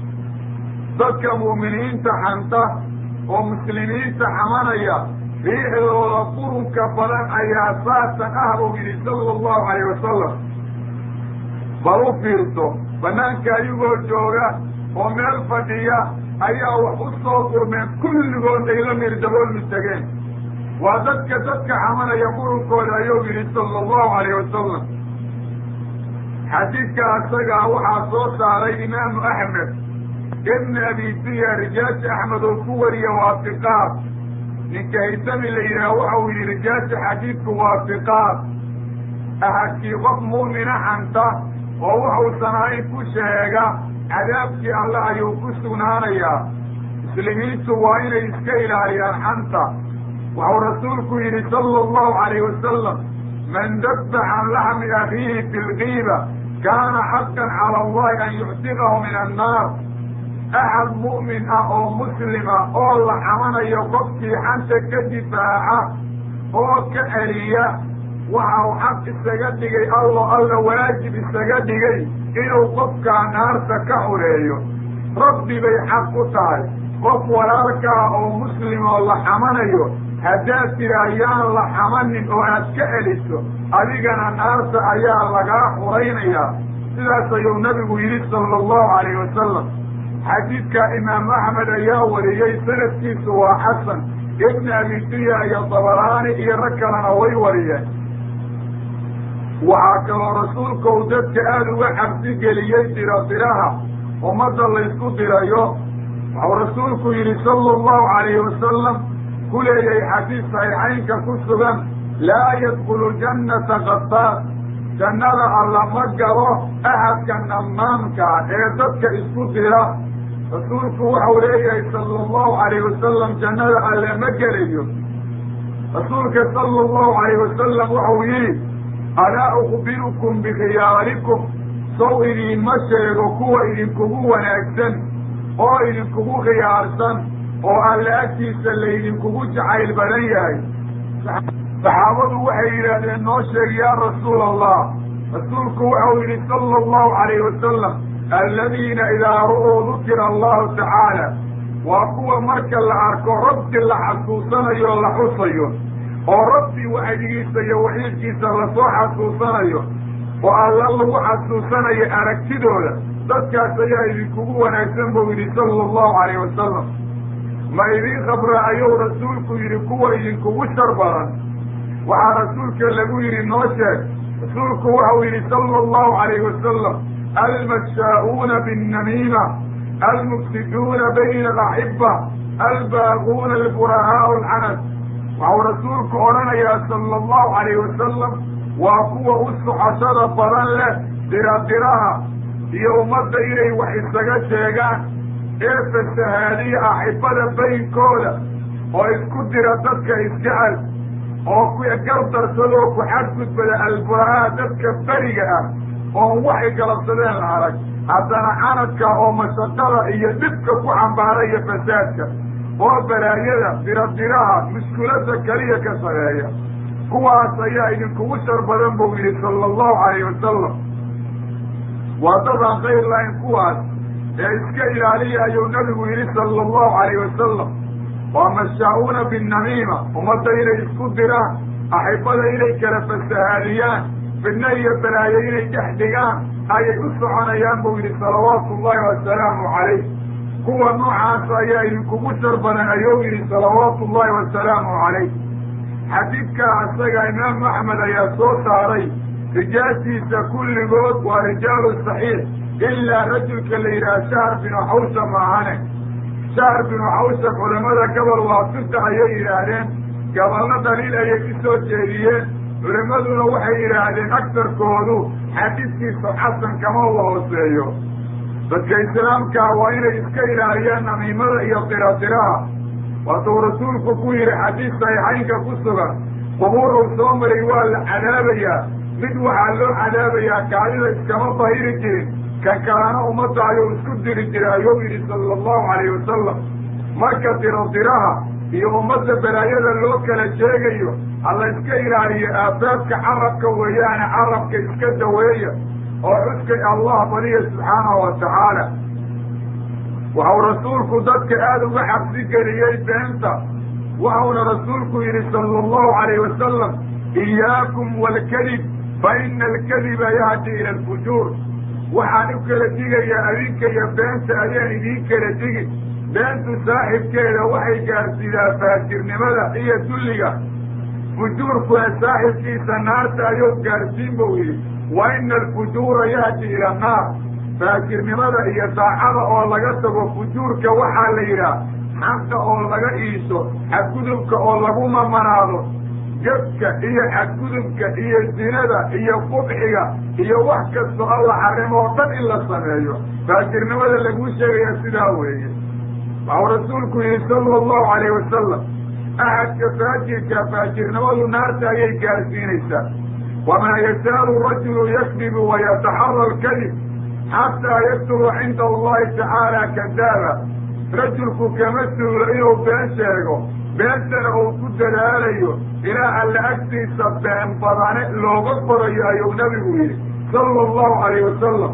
dadka mu'miniinta xanta oo muslimiinta xamanaya riixdooda qurunka badan ayaa saasan ah buu yidhi sala allahu calayh wasalam bal u fiirso banaanka ayagoo jooga oo meel fadhiya ayaa wax u soo qurmeen kulligood ay la mirdaboolmi tageen waa dadka dadka xamanaya qurunkooda ayuu yidhi sala allahu calayh wasalam xadiidka asagaa waxaa soo saaray imaamu axmed ibni abi duya rijaasha axmed oo ku wariya waafiqaad ninka haysami la yidhaah waxau yidhi rijaasha xadiidku waafiqaad ahadkii qof mu'mina xanta oo waxuusan ahayn ku sheega cadaabkii alle ayuu ku sugnaanayaa muslimiintu waa inay iska ilaaliyaan xanta waxau rasuulku yidhi sala allahu calayh wasalam man dabba can laxmi akhiihi fi lgiiba kaana xaqan cala allahi an yuctiqahu min annaar axad mu'min ah oo muslima oo la xamanayo qofkii xanta ka difaaca oo ka celiya waxa uu xaq isaga dhigay allo alla waajib isaga dhigay inuu qofkaa naarta ka xureeyo rabbi bay xaq ku tahay qof walaalkaa oo muslim oo la xamanayo haddaad tira yaan la xamanin oo aad ka celiso adigana naarta ayaa lagaa xuraynayaa sidaas ayuu nabigu yidhi sala allahu calayhi wasalam xadiidka imaam axmed ayaa wariyey sanadkiisu waa xasan ibni abi duya iyo dabaraani iyo rag kalena way wariyeen waxaa kaloo rasuulka uu dadka aada uga cabsi geliyey diro diraha ummadda laysku dirayo waxau rasuulku yidhi sala allahu calayhi wasalam ku leeyay xadiis saxiixaynka ku sugan laa yadkulu jannata qataas jannada alla ma galo axadka namaamka ee dadka isku dira rasuulku waxau leeyahay sala allahu calayh wasalam jannada alle ma gelayo rasuulka sala allahu calayh wasalam waxau yidhi alaa ukhbirukum bikhiyaarikum sow idiinma sheego kuwa idinkugu wanaagsan oo idinkugu khiyaarsan oo alle agtiisa laydinkugu jacayl badan yahay saxaabadu waxay yidhaahdeen noo sheeg yaa rasuula allah rasuulku waxau yidhi sala allahu calayh wasalam aladiina idaa ru'uu dukira allahu tacaala waa kuwa marka la arko rabbi la xasuusanayo la xusayo oo rabbi wacdigiisa iyo waxiidkiisa lasoo xasuusanayo oo alla lagu xasuusanayo aragtidooda dadkaas ayaa idinkugu wanaagsan buu yidhi sala allahu calayh wasalam ma idiin khabra ayuu rasuulku yidhi kuwa idinkugu shar badan waxaa rasuulka lagu yidhi noo sheeg rasuulku waxau yidhi sala allahu calayh wasalam almashaa'uuna binnamiima almufsiduuna bayna alaxiba albaaquuna alburahaau alcanas waxau rasuulku odhanayaa sala allahu calayh wasalam waa kuwa u socoshada badan leh diradiraha iyo ummadda inay wax isaga sheegaan ee fasahaadiya axibada baynkooda oo isku dira dadka isjecel oo ku gardarsadoo ku xadgudbada alburahaa dadka beriga ah oon waxay galabsadeen la arag haddana canadka oo mashaqada iyo dhibka ku xambaaraya fasaadka oo balaayada diradiraha mushkulada keliya ka sareeya kuwaas ayaa idinkugu shar badan buu yidhi sala allahu calayh wasalam waa dadaan khayr lahayn kuwaas ee iska ilaaliya ayuu nabigu yidhi sala allahu calayh wasalam waa mashaa-uuna binnamiima ummadda inay isku diraan axibada inay kala fasahaadiyaan fidno iyo balaayo inay dhex dhigaan ayay u soconayaan buu yidhi salawaatu ullahi wasalaamu calayh kuwa noocaas ayaa idinkugu shar badan ayuu yidhi salawaatu ullahi wasalaamu calayh xadiidkaa isaga imaamu axmed ayaa soo saaray rijaashiisa kulligood waa rijaalu saxiix ilaa rajulka la yidhaha shahr binu xawsa maahane shahr binu xawsa culamada gobol waa sita ayay yidhaahdeen gobolna daliil ayay ku soo jeediyeen culimmaduna waxay yidhaahdeen agtarkoodu xadiidkiisa xasan kama uga hooseeyo dadka islaamkaa waa inay iska ilaaliyaan namiimada iyo diradiraha waatuu rasuulku ku yidhi xadiis saxiixaynka ku sugan qubuuruu soo maray waa la cadaabayaa mid waxaa loo cadaabayaa kaadida iskama bahiri jirin kan kalena ummadda ayuu isku diri jiray ayuu yidhi sala allahu calayh wasalam marka diradiraha iyo ummadda balaayada loo kala sheegayo hala iska ilaaliyo aafaadka carabka weeyaane carabka iska daweeya oo xuskay allah badiya subxaanahu wa tacaala waxau rasuulku dadka aada uga xabsi geliyey beenta waxauna rasuulku yidhi sala allahu calayh wasalam iyaakum waalkadib fa ina alkadiba yahdi ila alfujuur waxaan u kala digayaa adinka iyo beenta ayaan idiin kala digi beentu saaxibkeeda waxay gaarsiidaa faajirnimada iyo dulliga fujuurkuna saaxibkiisa naarta ayuu gaarsiin buu yidhi wa ina alfujuura yahdi ila annaar faajirnimada iyo daacada oo laga tago fujuurka waxaa la yidhaah xaqa oo laga iiso xadgudubka oo lagu mamanaado jabka iyo xadgudubka iyo zinada iyo qubxiga iyo wax kastoo alla xarimo oo dhan in la sameeyo faajirnimada laguu sheegaya sidaa weeye waxau rasuulku yihi sala allahu calayh wasalam axadka faajirka faajirnimadu naarta ayay gaarsiinaysaa wamaa yazaalu rajulu yakdibu wayataxara alkadib xataa yaktubu cinda allahi tacaala kadaaba rajulku kama suulo inuu been sheego beentana uu ku dadaalayo ilaa alla agtiisa been badane looga qorayo ayuu nabigu yidhi sala allahu calayh wasalam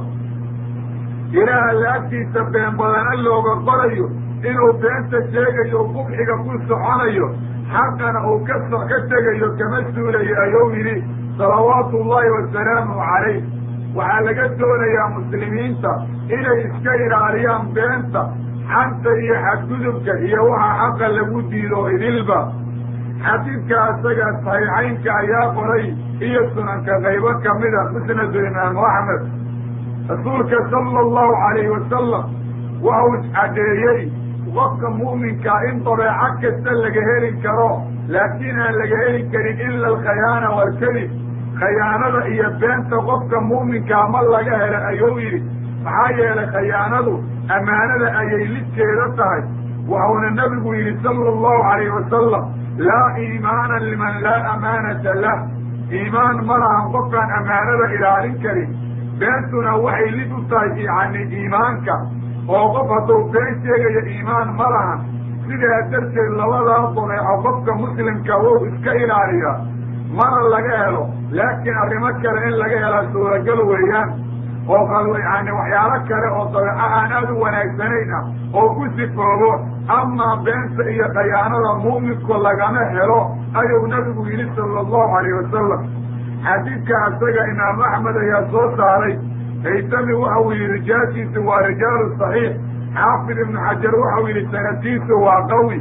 ilaa alla agtiisa been badane looga qorayo inuu beenta sheegayo qubxiga ku soconayo xaqana uu ka so ka tegayo kama suulayo ayuu yidhi salawaatu ullahi wasalaamu calayh waxaa laga doonayaa muslimiinta inay iska ilaaliyaan beenta xanta iyo xadgudubka iyo waxaa xaqa lagu diido idilba xadiidka isaga saxiixaynka ayaa qoray iyo sunanka qaybo kamida musnadu imaamu axmed rasuulka sala allahu calayhi wasalam waxau caddeeyey qofka mu'minkaa in dabeeco kasta laga heli karo laakiin aan laga heli karin ila alkhayaana waalkadib khayaanada iyo beenta qofka mu'minkaa ma laga hela ayuu yidhi maxaa yeelay khayaanadu ammaanada ayay lidkeeda tahay waxuuna nabigu yidhi sala allahu calayhi wasalam laa iimaana liman laa amaanata lah iimaan ma lahan qofkaan ammaanada ilaalin karin beentuna waxay lid u tahay yacni iimaanka oo qof hadduu been sheegayo iimaan ma lahan sidaa darteed labadaa dabeeco qofka muslimka wou iska ilaaliya mana laga helo laakiin arrimo kale in laga helaa suuragal weeyaan oo yani waxyaalo kale oo dabeeco aan aada u wanaagsanayn ah oo ku sifoobo amaa beenta iyo khayaanada mu'minku lagama helo ayuu nabigu yidhi sala allahu calayh wasalam xadiidka isaga imaamu axmed ayaa soo saaray haytami waxau yidhi rijaashiisu waa rijaalu saxiix xaafid ibnu xajar waxau yidhi sanadkiisu waa qawi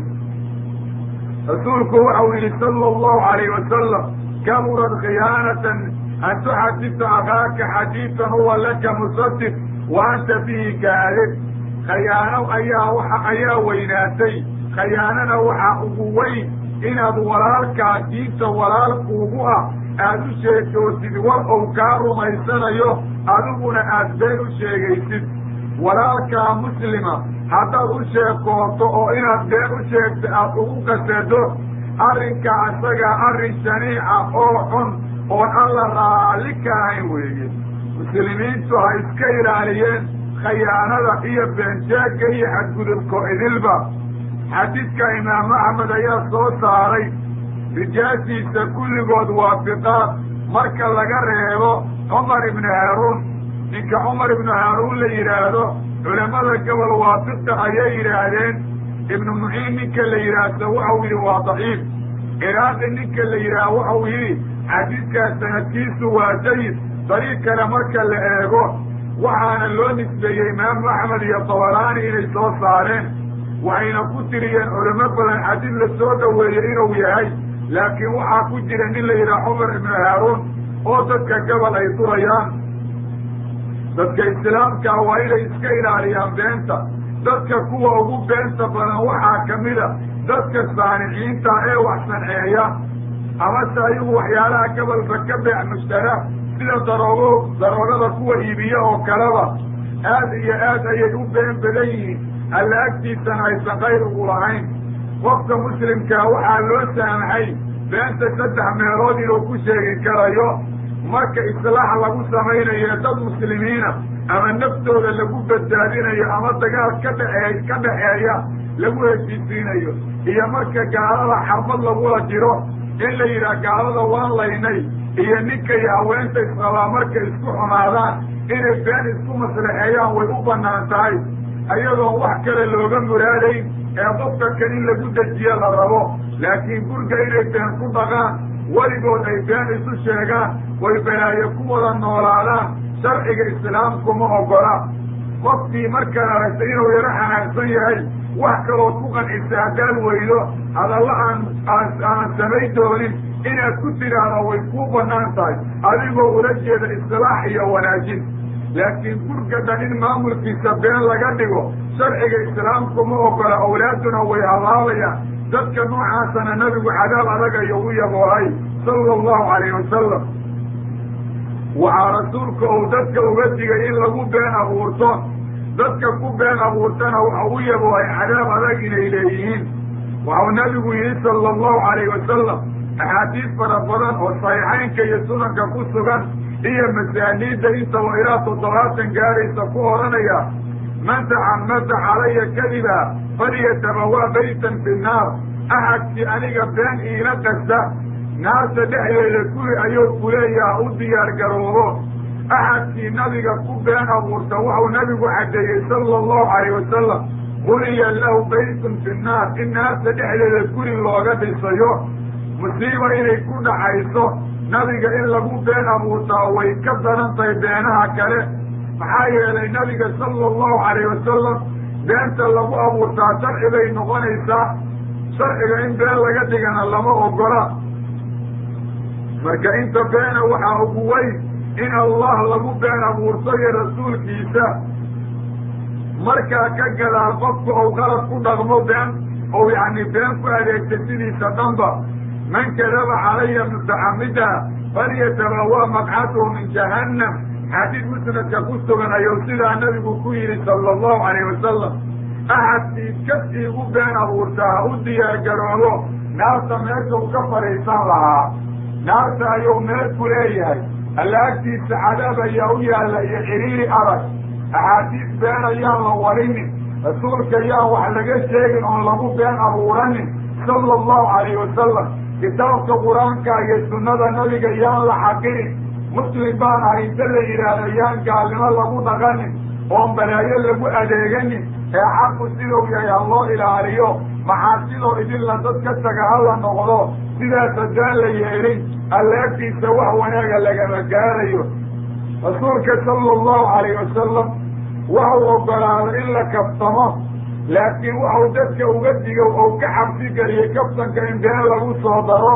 rasuulku waxau yidhi sala allahu calayh wasalam kaburad khiyaanatan an tuxadisa akhaaka xadiidan huwa laka musaddiq wa anta bihi kaadib khayaano ayaa waxa ayaa weynaatay khayaanana waxaa ugu weyn inaad walaalkaa diinta walaalkuugu ah aada u sheegtoosid war ou kaa rumaysanayo adiguna aad been u sheegaysid walaalkaa muslima haddaad u sheekooto oo inaad been u sheegto aad ugu qasedo arrinka isagaa arrin shaniica oo xun oon alla raalli ka ahayn weeye muslimiintu ha iska ilaaliyeen khayaanada iyo beenjeegga iyo xadgudubko idilba xadiidka imaamu axmed ayaa soo saaray rijaashiisa kulligood waafiqaad marka laga reebo cumar ibnu haaruun ninka cumar ibnu haaruun la yidhaahdo culammada gobol waafiqa ayay yidhaahdeen ibnu muxiim ninka la yidhaahdo waxau yidhi waa daciif ciraaqi ninka la yidhaah waxau yidhi xadiidkaas sanadkiisu waa jayid dariiq kale marka la eego waxaana loo nisbeeyey imaamu axmed iyo tabaraani inay soo saareen waxayna ku tiriyeen culamo badan xadiid la soo dhoweeyey inuu yahay laakiin waxaa ku jira nin la yidhaha cumar ibnu haaruun oo dadka gobol ay durayaan dadka islaamkaa waa inay iska ilaaliyaan beenta dadka kuwa ugu beenta badan waxaa ka mida dadka saaniciinta ee wax sanceeya amase ayagu waxyaalaha gobolka ka beec mushtara sida daroogo daroogada kuwa iibiya oo kaleba aad iyo aad ayay u been badan yihiin alla agtiisana aysan qayr ugu lahayn qofka muslimkaa waxaa loo saamaxay beenta saddex meelood inuu ku sheegi karayo marka islaax lagu samaynayo dad muslimiina ama naftooda lagu badbaadinayo ama dagaal ka dhexee ka dhaxeeya lagu heshiisiinayo iyo marka gaalada xarbad lagula jiro in la yidhaah gaalada waan laynay iyo ninka iyo haweenta isqabaa markay isku xumaadaan inay been isku maslaxeeyaan way u bannaan tahay ayadoon wax kale looga muraadayn ee qofka kan in lagu dejiyo la rabo laakiin gurga inay been ku dhaqaan weligood ay been isu sheegaan way balaayo ku wada noolaadaan sharciga islaamku ma ogola qofkii markaan aragtay inuu yaro xanaagsan yahay wax kalood ku qancisa haddaad weydo hadalla aan aan samay doonin inaad ku tidhaahdo way kuu bannaan tahay adigoo ula jeeda islaax iyo wanaajin laakiin gurga dhan in maamulkiisa been laga dhigo sharciga islaamku ma ogola awlaaduna way habaabayaan dadka noocaasana nabigu cadaab adag ayuu u yaboohay sala allahu calayh wasalam waxaa rasuulka uu dadka uga digay in lagu been abuurto dadka ku been abuurtana waxa u yaboohay cadaab adag inay leeyihiin waxau nabigu yihi sala allahu calayh wasalam axaadiis fara badan oo saxiixaynka iyo sunanka ku sugan iyo masaaniidda intaba ilaa toddobaatan gaaraysa ku odhanaya man tacamada calaya kadiba falyatabawa baytan fi nnaar axadkii aniga been iila qasta naarta dhexdeeda guri ayuu kuleeyaha u diyaar garoobo axadkii nabiga ku been abuurta waxau nabigu caddeeyey sala allahu calayh wasalam buniya lahu baytun fi nnaar in naarta dhexdeeda guri looga dhisayo musiiba inay ku dhacayso nabiga in lagu been abuurtaa way ka daran tahay beenaha kale maxaa yeelay nabiga sala allahu calayh wasalam beenta lagu abuurtaa sharci bay noqonaysaa sharciga in been laga dhigana lama ogola marka inta beena waxaa ugu weyn in allah lagu been abuurto iyo rasuulkiisa markaa ka gadaal qofku ou qalad ku dhaqmo been ou yacni been ku adeegta sidiisa dhanba man kadaba calaya mutacamida falyatabawa maqcatuhu min jahannam xadiid musnadka ku sugan ayuu sidaa nabigu ku yidhi sala allahu calayh wasalam axadkii kasii u been abuurtaa u diyaargaroobo naarta meeshuu ka fadhiisan lahaa naarta ayuu meel ku leeyahay alla agtiisa cadaab ayaa u yaalla iyo xiriiri adag axaadiis been ayaan la warinin rasuulka yaan wax laga sheegin oon lagu been abuuranin sala allahu calayh wasalam kitaabka qur-aanka iyo sunnada nabiga yaan la xaqirin muslim baan ahay inta la yidhaahdo yaan gaalnimo lagu dhaqanin oon balaayo lagu adeeganin ee xaqu siduu yahay ha loo ilaaliyo maxaasidoo idinla dad ka taga ha la noqdo sidaas haddaan la yeelin alla agtiisa wax wanaaga lagama gaarayo rasuulka sala allahu calayh wasalam waxau ogolaaday in la kaftamo laakiin waxau dadka uga digo ou ka xabsi geliyey kaftanka in been lagu soo daro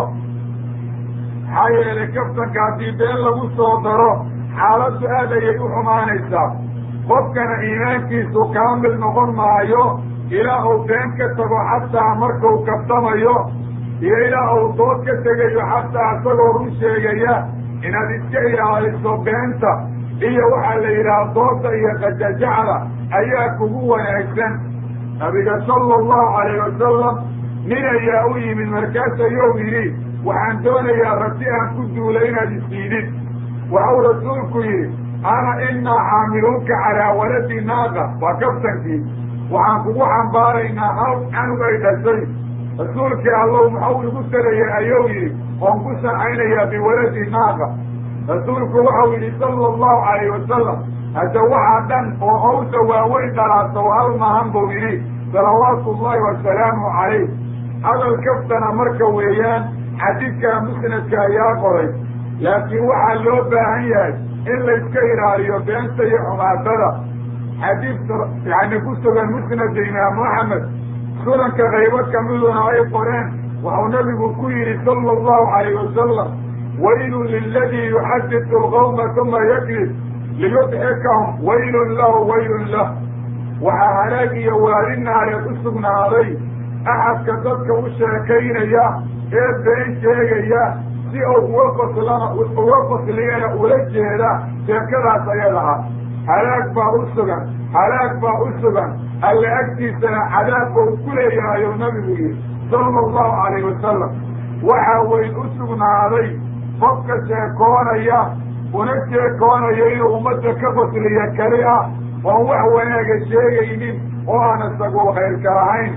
maxaa yeelay kaftanka haddii been lagu soo daro xaaladdu aad ayay u xumaanaysaa qofkana iimaankiisu kaamil noqon maayo ilaa uu been ka tago xataa markuu kaftamayo iyo ilaa uu dood ka tegayo xataa isagoo run sheegaya inaad iska ilaaliso beenta iyo waxaa la yidhaha dooda iyo qajajacda ayaa kugu wanaagsan nabiga sala allahu calayh wasalam nin ayaa u yimid markaas ayuu yidhi waxaan doonayaa rabti aan ku duula inaad isiidid waxau rasuulku yidhi ana inaa xaamiluunka calaa waladi naaqa waa kaftankii waxaan kugu xambaaraynaa hal canug ay dhashay rasuulkii allow maxau igu taraya ayuu yidhi oon ku sancaynayaa biwaladi naaqa rasuulku waxau yidhi sala allahu calayh wasalam hadda waxaa dhan oo hawsa waaweyn dhalaasow hal maahan buu yidhi salawaatu ullahi wasalaamu calayh hadal kaftana marka weeyaan xadiidkaa musnadka ayaa qoray laakiin waxaa loo baahan yahay in layska ilaaliyo beenta iyo xumaatada xadiidka yani ku sugan musnada imaamu axmed sunanka qaybo kamiduna ay qoreen waxau nabigu ku yidhi sala allahu calayh wasalam waylun liladii yuxadisu alqawma uma yakdib liyudxikahum waylun lahu waylun lah waxaa halaag iyo waadi naareed u sugnaaday axadka dadka u sheekaynaya ee been sheegaya si uu uga faslana uga fasliyana ula jeeda sheekadaas ayadaha halaag baa u sugan halaag baa u sugan alla agtiisana cadaab bau ku leeyahayo nabigu yihi sala allahu calayh wasalam waxaa weyn u sugnaaday qofka sheekoonaya una sheekoonaya inuu ummadda ka fasliya keli ah oon wax wanaaga sheegaynin oo aan isagu khayrka lahayn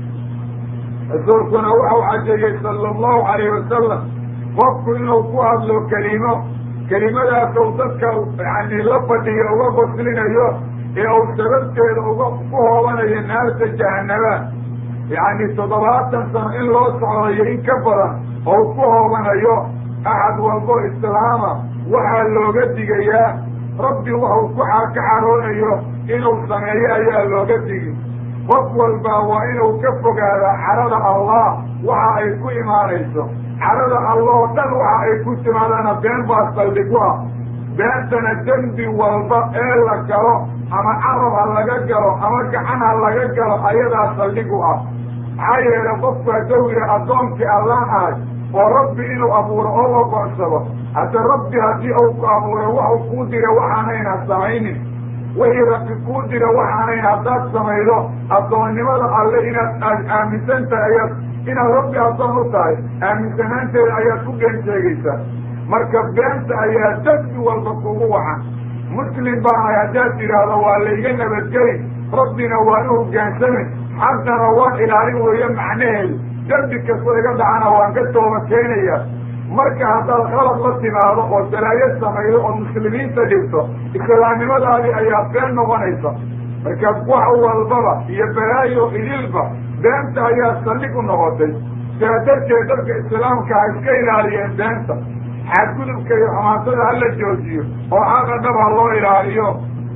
rasuulkuna waxau cadeeyey sala allahu calayh wasalam qofku inuu ku hadlo kelimo kelimadaasuu dadka yani la fadhiyo uga faslinayo ee uu sababteeda uga ku hoobanayo naarta jahanaba yacni toddobaatan sano in loo socdayo in ka badan ou ku hoobanayo axad walbo islaama waxaa looga digayaa rabbi waxuu ku ka xaroonayo inuu sameeyo ayaa looga digi qof walbaa waa inuu ka fogaadaa carada allah waxa ay ku imaanayso carada allah oo dhan waxa ay ku timaadana been baa saldhigu ah beentana dembi walba ee la galo ama carab ha laga galo ama gacan ha laga galo ayadaa saldhigu ah maxaa yeelay qofku hadduu yidhi addoonkii allaan ahay oo rabbi inuu abuuro oo ogocsado hadda rabbi haddii uu ku abuuray waxuu kuu dira waxaanayna samaynin wixii rabbi kuu dira waxaanayn haddaad samaydo addoonnimada alle inaad aad aaminsan tahay ayaad inaad rabbi addoon u tahay aaminsanaanteeda ayaad ku been sheegaysaa marka beenta ayaa dadki walba kugu wacan muslim baanahay haddaad tidhaahdo waa layga nabadgeli rabbina waan u hoggaansamin xaqana waan ilaalin weeye macnaheedu dembi kastoo iga dhacana waan ka tooba keenaya marka haddaad qalad la timaado oo salaayo samaydo oo muslimiinta dhigto islaamnimadaadii ayaa been noqonaysa marka wax walbaba iyo balaayo idilba beenta ayaa saldhig u noqotay sidaa darteed dadka islaamka ha iska ilaaliyeen beenta xadgudubka iyo xumaatada hala joojiyo oo xaqa dhab ha loo ilaaliyo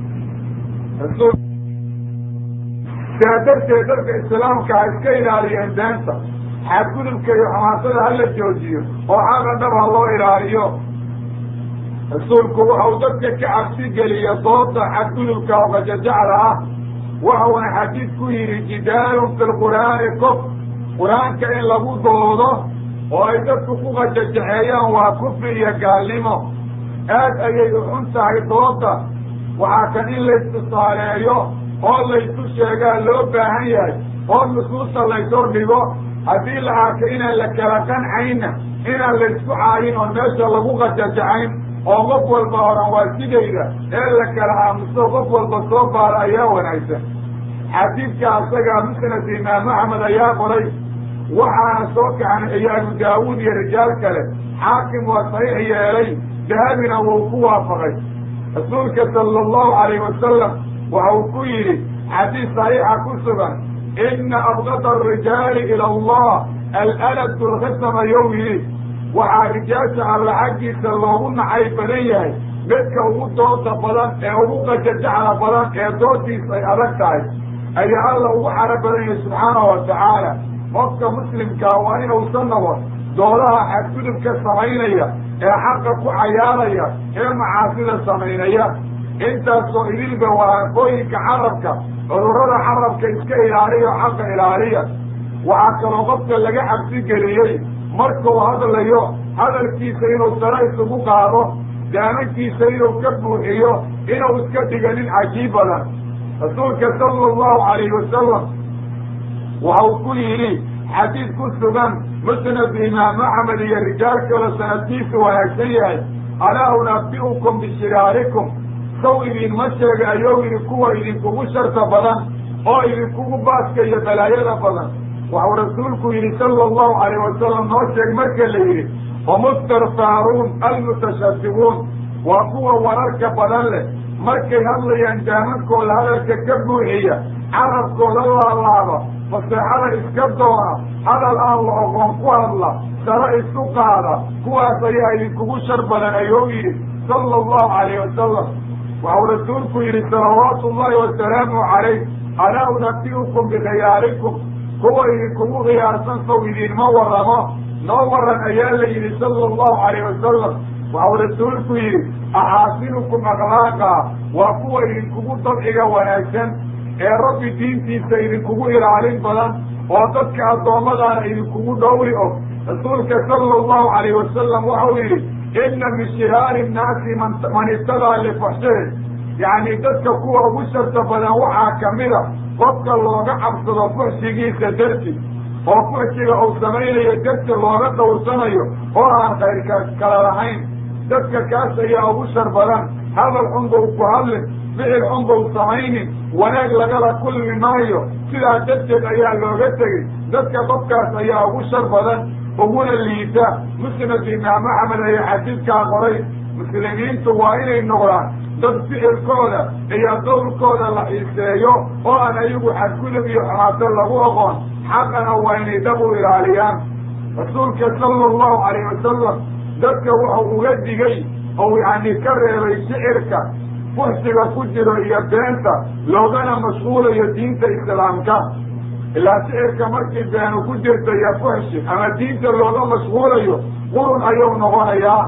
sidaa darteed dadka islaamka ha iska ilaaliyeen beenta xadgudubka iyo xumaatada hala joojiyo oo xaqa dhab ha loo ilaaliyo rasuulku waxau dadka ka cabsi geliya dooda xadgudubka oo qajajacda ah waxauna xadiid ku yidhi jidaalun fi lqur'aani kof qur-aanka in lagu doodo oo ay dadku ku qajajaxeeyaan waa kufri iyo gaalnimo aad ayay u xun tahay dooda waxaa kan in laystusaaleeyo oo laysu sheegaa loo baahan yahay oo nusuusta layshordhigo haddii la arka inaan la kala qancayna inaan laysku caayin oon meesha lagu qajajacayn oo qof walba horan waa sidayda ee la kala aamuso qof walba soo baara ayaa wanaagsan xadiidka asagaa musnad imaam axmed ayaa qoray waxaana soo kaxnay iyo abu daawuud iyo rijaal kale xaakim waa saxiix yeelay dahabina wuu ku waafaqay rasuulka sala allahu calayh wasalam waxa uu ku yidhi xadiis saxiixa ku sugan ina abgada arijaali ila allah alaladu lkhisama yow yidhi waxaa rijaasha alla xaggiisa loogu nacay badan yahay midka ugu dooda badan ee ugu qajajacla badan ee doodiisa ay adag tahay ayaa alla ugu caro badan yahay subxaanahu watacaala qofka muslimkaa waa inuusan noqon doodaha xadgudubka samaynaya ee xaqa ku cayaaraya ee macaasida samaynaya intaasoo idilba waraaqooyinka carabka cudurrada carabka iska ilaaliya xaqa ilaaliya waxaa kaloo qofka laga cabsi geliyey markuu hadlayo hadalkiisa inuu sare isugu qaado daamankiisa inuu ka buuxiyo inuu iska dhiga nin cajiib badan rasuulka sala allahu calayhi wasalam waxa uu ku yidhi xadiid ku sugan musnad imaam axmed iyo rijaal kalo sanadkiisu wanaagsan yahay alaa unabi'ukum bishiraarikum saw idinma sheega ayou yidhi kuwa idinkugu sharta badan oo idinkugu baaska iyo balaayada badan waxuu rasuulku yidhi sala allahu calayh wasalam noo sheeg marka la yidhi wamustarfaaruun almutashadibuun waa kuwa wararka badan leh markay hadlayaan daamankooda hadalka ka buuxiya carabkooda laalaaba faseexada iska doona hadal aan la oqoon ku hadla sare isu qaada kuwaas ayaa idinkugu shar badan ayuu yidhi sala allahu calayh wasalam waxuu rasuulku yidhi salawaatu ullahi wasalaamu calayh alaa unabi'ukum bikhiyaarikum kuwa idinkugu khiyaarsan sow idinma warramo noo warran ayaa la yidhi sala allahu calayh wasalam waxuu rasuulku yidhi axaasinukum akhlaaqa waa kuwa idinkugu dabciga wanaagsan ee rabbi diintiisa idinkugu ilaalin badan oo dadka addoommadaana idinkugu dhowri og rasuulka sala allahu calayh wasalam waxau yidhi inna min shiraari nnaasi man ittadaa lifuxshihi yacni dadka kuwa ugu sharta badan waxaa kamida qofka looga cabsado fuxshigiisa darti oo fuxshiga uu samaynayo darti looga dawrsanayo oo aan khayrka kala lahayn dadka kaas ayaa ugu shar badan hadal xun bau ku hadlin ficil xun bau samaynin wanaag lagala kulmi maayo sidaa darteed ayaa looga tegey dadka qofkaas ayaa ugu shar badan uguna liita musnad imaam axmed ayaa xadiidkaa qoray muslimiintu waa inay noqdaan dad ficilkooda iyo qowlkooda la xiiseeyo oo aan ayagu xadgudub iyo xumaato lagu oqoon xaqana waa inay dab u ilaaliyaan rasuulka sala allahu calayh wasalam dadka wuxuu uga digay oo yacni ka reebay shicirka fuxsiga ku jiro iyo beenta loogana mashquulayo diinta islaamka ilaa shicirka markii beenu ku jirta iyo fuxshi ama diinta looga mashquulayo qurun ayuu noqonayaa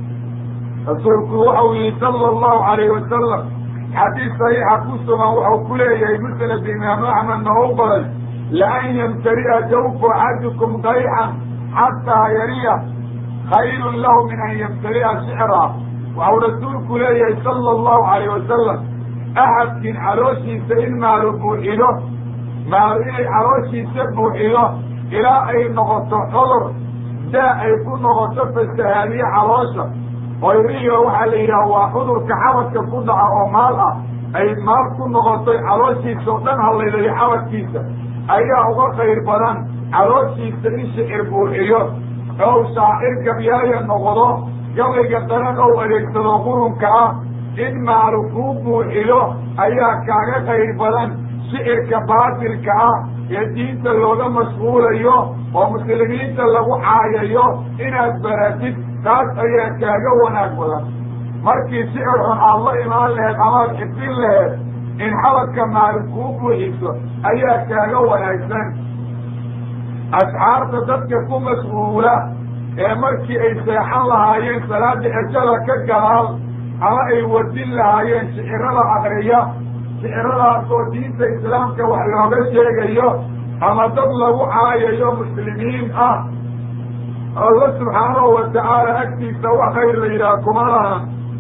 rasuulku waxau yihi sala allahu calayhi wasalam xadiis saxiixa ku sugan wuxuu ku leeyahay musnad imaam axmed noo baray laan yamtari'a jawfu axadikum qayxan xataa yariya khayrun lahu min an yamtari'a shicra waxau rasuulku leeyahay sala allahu calayh wasalam axadkiin calooshiisa in maalu buuxido maalu inay calooshiisa buuxido ilaa ay noqoto cudur daa ay ku noqoto fasahaadiye caloosha oyriyo waxaa la yidhaha waa cudurka xabadka ku dhaca oo maal ah ay maal ku noqotay calooshiisa oo dhan hallaydayo xabadkiisa ayaa uga khayr badan calooshiisa in shicir buuxiyo ow shaacir gabyaaya noqdo gabayga daran ou adeegsado qurunka ah in maalu kuu buuxiyo ayaa kaaga khayr badan shicirka baatilka ah ee diinta looga mashquulayo oo muslimiinta lagu caayayo inaad baratid taas ayaa kaaga wanaag badan markii shicir xun aad la imaan laheed amaad xifdin laheed in xabadka maalin kuu buuxiso ayaa kaaga wanaagsan asxaarta dadka ku mas-uula ee markii ay seexan lahaayeen salaada xejada ka gadaal ama ay wadin lahaayeen shicirada akriya shiciradaasoo diinta islaamka wax looga sheegayo ama dad lagu caayayo muslimiin ah alla subxaanahu watacaala agtiisa wax khayr la yidhaha kuma lahan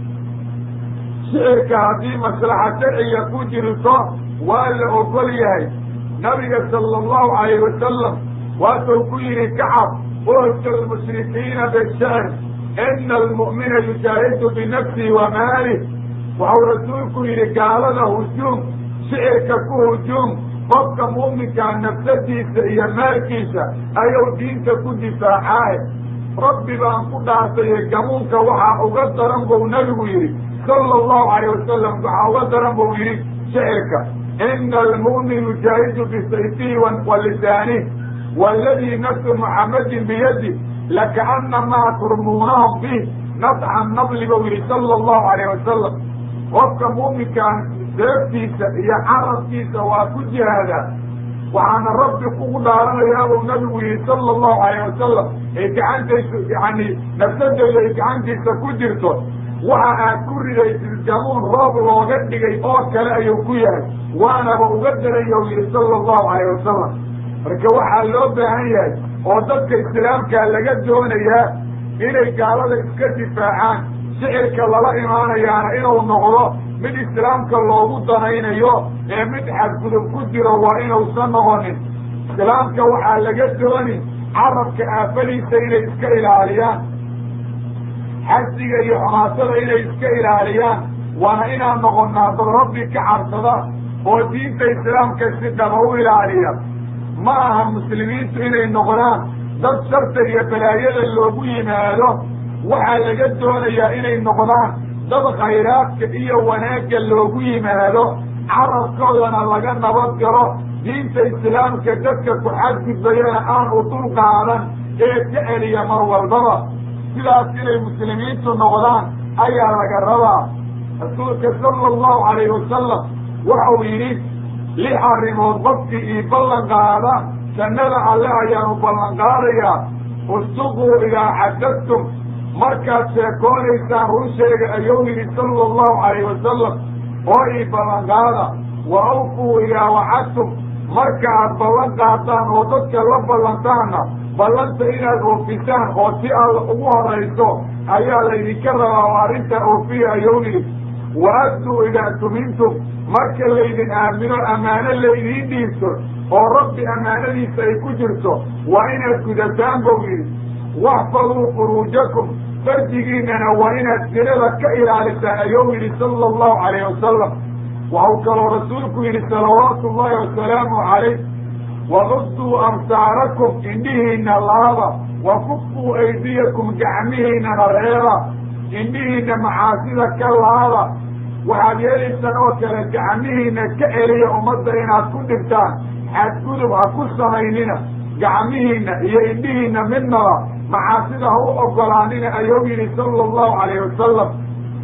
shicirka haddii maslaxa sharciga ku jirto waa la ogol yahay nabiga sala allahu calayh wasalam waatuu ku yidhi kacab uhja almushrikiina bishicr ina almu'mina yujaahidu binafsihi wa maalih waxau rasuulku yidhi gaalada hujuum shicirka ku hujuum qofka mu'minkaa nafsadiisa iyo maalkiisa ayuu diinta ku difaacaaye rabbi baan ku dhaartaye gamuunka waxaa uga daran buu nabigu yidhi sala allahu calayh wasalam waxaa uga daran buu yidhi shicirka ina almu'min yujaahidu bisayfihi wa lisaanih waaladii nafsu muxammadin biyadi lakaanamaa turmuunahum bih nadxa nabli buu yidhi sala allahu calayh wasalam qofka mu'minkaan seeftiisa iyo carabkiisa waa ku jihaadaa waxaana rabbi kugu dhaaranayaa buu nabigu yihi sala allahu calayh wasalam ay gacantaysu yani nafsadeyda ay gacantiisa ku jirto waxa aad ku ridaysid gamuun roob looga dhigay oo kale ayuu ku yahay waanaba uga daraya u yihi sala allahu calayh wasalam marka waxaa loo baahan yahay oo dadka islaamkaa laga doonayaa inay gaalada iska difaacaan shicirka lala imaanayaana inuu noqdo mid islaamka loogu danaynayo ee mid xadgudub ku jiro waa inuusan noqonin islaamka waxaa laga dooni carabka aafadiisa inay iska ilaaliyaan xasiga iyo xumaasada inay iska ilaaliyaan waana inaan noqonnaa dad rabbi ka cabsada oo diinta islaamka si dhaba u ilaaliya ma aha muslimiintu inay noqdaan dad sharta iyo balaayada loogu yimaado waxaa laga doonayaa inay noqdaan dad khayraadka iyo wanaagga loogu yimaado carabkoodana laga nabad galo diinta islaamka dadka ku xadgudbayana aan u dul qaadan ee ka celiya mar walbaba sidaas inay muslimiintu noqdaan ayaa laga rabaa rasuulka sala allahu calayhi wasalam waxau yidhi lix arrimood qofkii ii ballan qaada jannada alle ayaanu ballan qaadayaa ustuquu idaa xadadtum markaad sheekoonaysaan runsheega ayuu yidhi sala allahu calayh wasalam oo ii ballan qaada wa awfuu idaa wacadtum marka aad ballan qaadaan oo dadka la ballantaanna ballanta inaad oofisaan oo si alla ugu horayso ayaa laydinka rabaa oo arrintaa oofiya ayuu yidhi wa adduu idaa tumintum marka laydin aamino ammaano laydiin dhiibto oo rabbi ammaanadiisa ay ku jirto waa inaad gudataan buu yidhi waxfaduu furuujakum fardigiinana waa inaad sinada ka ilaalisaan ayuu yidhi sala allahu calayh wasalam waxau kaloo rasuulku yidhi salawaatu ullahi wasalaamu calayh waquduu amsaarakum indhihiina laaba wa kufuu aydiyakum gacmihiinana reeba indhihiina macaasida ka laaba waxaad yeelaysaan oo kale gacmihiina ka celiya ummadda inaad ku dhigtaan xadgudub ha ku samaynina gacmihiina iyo indhihiina midnaba macaasida ha u ogolaanina ayuu yidhi sala allahu calayh wasalam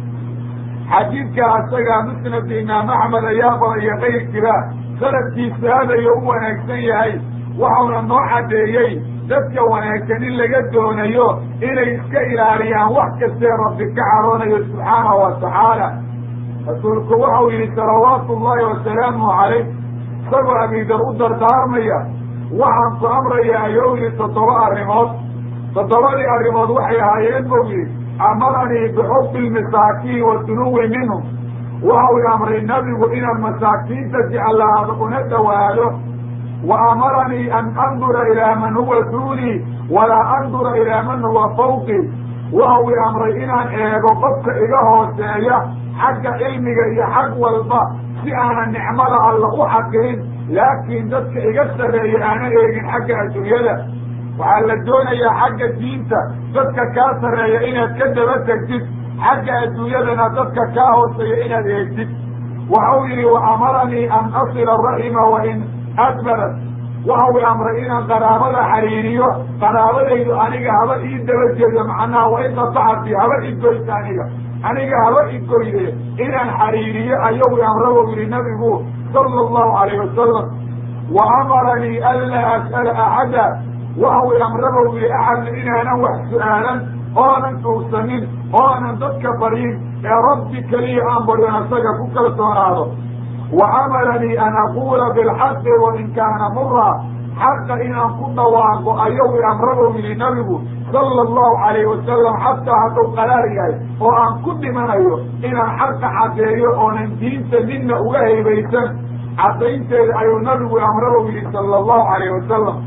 xadiidka asagaa musnad imaam axmed ayaa badaya kayrkiba sanadkiisa aadayo u wanaagsan yahay waxauna noo caddeeyey dadka wanaagsan in laga doonayo inay iska ilaaliyaan wax kastee rabbi ka cadhoonayo subxaanahu wa tacaala rasuulku waxau yidhi salawaatu ullahi wasalaamuhu calayh isagoo abidar u dardaarmaya waxaan ku amraya ayuu yidhi toddoba arrimood toddobadii arrimood waxay ahaayeen buu yidhi amaranii bixubbi lmasaakiin wa dunuwi minhum waxau i amray nabigu inaan masaakiinta jeclaado una dhowaado wa amaranii an andura ilaa man huwa duunii walaa andura ilaa man huwa fawqii waxau i amray inaan eego qofka iga hooseeya xagga cilmiga iyo xag walba si aanan nicmada alla u xaqirin laakiin dadka iga sarreeya aanan eegin xagga adduunyada waxaa la doonayaa xagga diinta dadka kaa sarreeya inaad ka daba tegtid xagga adduunyadana dadka kaa hooseeya inaad eegtid waxau yidhi wa amaranii an asila raxima wa in adbarat waxau i amray inaan qaraabada xariiriyo qaraabadaydu aniga haba ii daba jeedo macnaha wa in qatacati haba igoysa aniga aniga haba igoyde inaan xariiriyo ayuu i amra buu yidhi nabigu sala allahu calayh wasalam wa amaranii anlaa as'ala axada waxau i amra buu yidhi axadna inaanan wax su-aalan oonan tuugsanin oonan dadka baryin ee rabbi keliya aan baryon asaga ku kalsoonaado wa amaranii an aquula bilxaqi wa in kaana mura xaqa inaan ku dhawaaqo ayuu i amra buu yidhi nabigu sala allahu calayhi wasalam xataa hadduu qaraar yahay oo aan ku dhimanayo inaan xaqa caddeeyo oonan diinta midna uga haybaysan caddaynteeda ayuu nabigu amraba yidhi sala allahu calayhi wasalam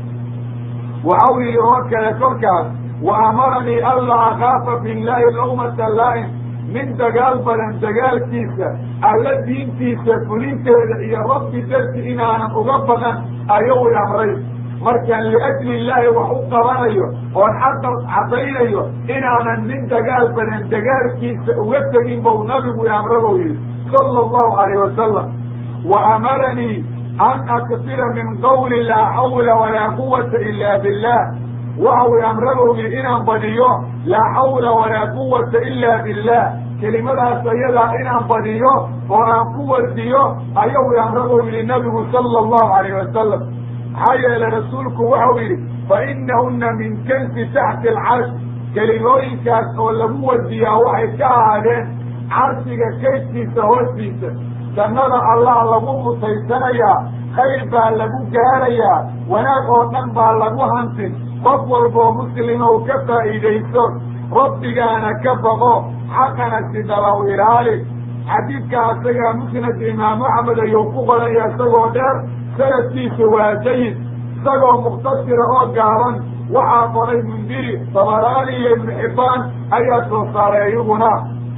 waxau yidhi oo kale kolkaas wa amaranii anlaa akaafa billaahi lawmata laa'im min dagaal badan dagaalkiisa alla diintiisa fulinteeda iyo rabbi darti inaanan uga baqan ayuu i amray markaan liajli illaahi wax u qabanayo oon xaqa caddaynayo inaanan nin dagaal badan dagaalkiisa uga tegin bou nabigu i amrabou yidhi sala allahu calayh wasalam wa amaranii an aksira min qawli laa xawla walaa quwata ila billah waxau i amrabou yidhi inaan badiyo laa xawla walaa quwata ila billah kelimadaas ayadaa inaan badiyo oo aan ku wardiyo ayau i amrabou yidhi nabigu sala allahu calayh wasalam maxaa yeelay rasuulku waxau yidhi fa inahuna min kansi taxti alcarsh kelimooyinkaas oo lagu wardiyaa waxay ka ahaadeen carshiga kaydkiisa hoostiisa jannada allah lagu mutaysanayaa khayr baa lagu gaarayaa wanaag oo dhan baa lagu hantin qof walboo muslimow ka faa'iidayso rabbigaana ka baqo xaqana si dhabaw ilaali xadiidka asagaa musnad imaam axmed ayuu ku qoraya isagoo dheer sanadkiisu waa jayid isagoo mukhtasira oo gaaban waxaa qoray mundiri tabaraani iyo ibnu xibbaan ayaa soo saaray iyaguna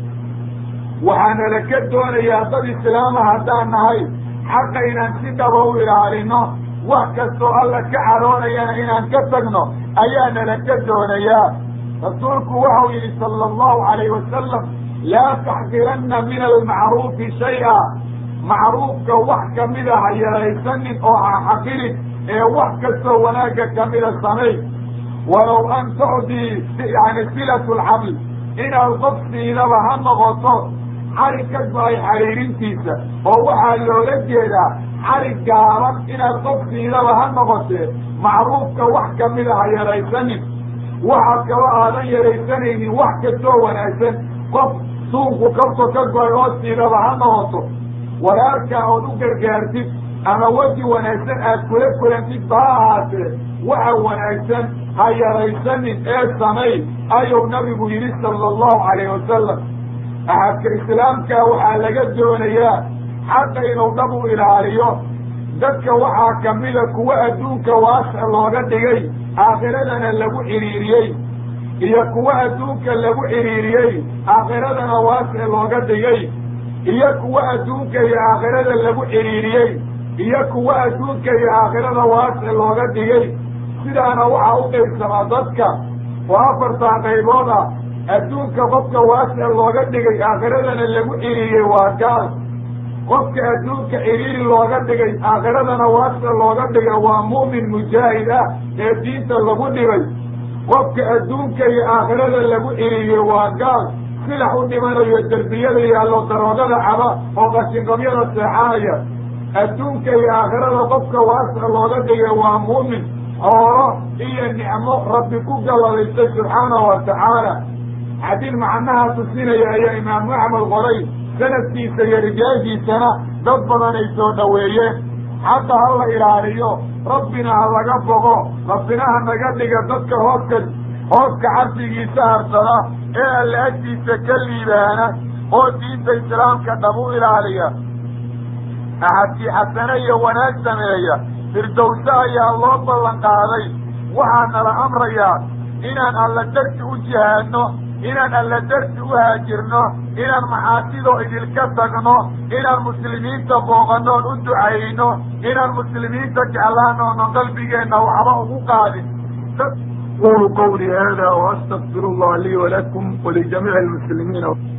waxaana la ka doonayaa dad islaama haddaan nahay xaqa inaan si dhaba u ilaalino wax kastoo alla ka caroonayana inaan ka tagno ayaana la ka doonayaa rasuulku waxau yidhi sala allahu calayh wasalam laa taxqiranna min almacruufi shay-a macruufka wax kamida ha yaraysanin oo ha xaqirin ee wax kastoo wanaagga kamida samay walow an tucdii yani silatu lxabl inaad qof siidaba ha noqoto xarig ka go-ay xariirintiisa oo waxaa loola jeedaa xarig gaaban inaad qof siidaba ha noqotee macruufka wax kamida ha yaraysanin waxaa kaloo aadan yaraysanaynin wax kastoo wanaagsan qof suunku kabto ka go-ay oo siidaba ha noqoto walaalkaa ood u gargaartid ama weji wanaagsan aad kula kulantid ba ha ahaatee waxa wanaagsan ha yaraysanin ee samay ayuu nabigu yidhi sala allahu calayh wasalam axadka islaamka waxaa laga doonayaa xaqa inuu dhab u ilaaliyo dadka waxaa kamida kuwa adduunka waasic looga dhigay aakhiradana lagu xidhiiriyey iyo kuwa adduunka lagu xidhiiriyey aakhiradana waasic looga dhigay iyo kuwa adduunka iyo aakhirada lagu xidhiiriyey iyo kuwa adduunka iyo aakhirada waasic looga dhigay sidaana waxaa u qaybsamaa dadka oo afartaa qaybood ah adduunka qofka waasic looga dhigay aakhiradana lagu xidhiiriyey waa gaal qofka adduunka xidhiiri looga dhigay aakhiradana waasic looga dhigay waa mu'min mujaahid ah ee diinta lagu dhigay qofka adduunka iyo aakhirada lagu xidhiiriyey waa gaal silax u dhimanayo derbiyada yaallo daroogada caba oo qashinqabyada seexanaya adduunka iyo aakhirada qofka waasic looga dhigay waa mu'min xoolo iyo nicmo rabbi ku galladaystay subxaanahu wa tacaala xadiid macnaha tusinaya ayaa imaamu axmed qoray sanadkiisa iyo rijaashiisana dad badan ay soo dhoweeyeen xaqa ha la ilaaliyo rabbina ha laga boqo rabbina ha naga dhiga dadka hooska hooska cabdigiisa harsada ee alla agtiisa ka liibaana oo diinta islaamka dhab u ilaaliya axadkii xasane iyo wanaag sameeya firdowse ayaa loo ballan qaaday waxaa nala amrayaa inaan alla darti u jihaadno inaan alla darti u haajirno inaan maxaasidoo idilka tagno inaan muslimiinta booqanoon u ducayno inaan muslimiinta jeclaano oonan qalbigeenna waxba ugu qaadin qulu qawlii hada waastaqfir allah lii walakum walijamiici almuslimiina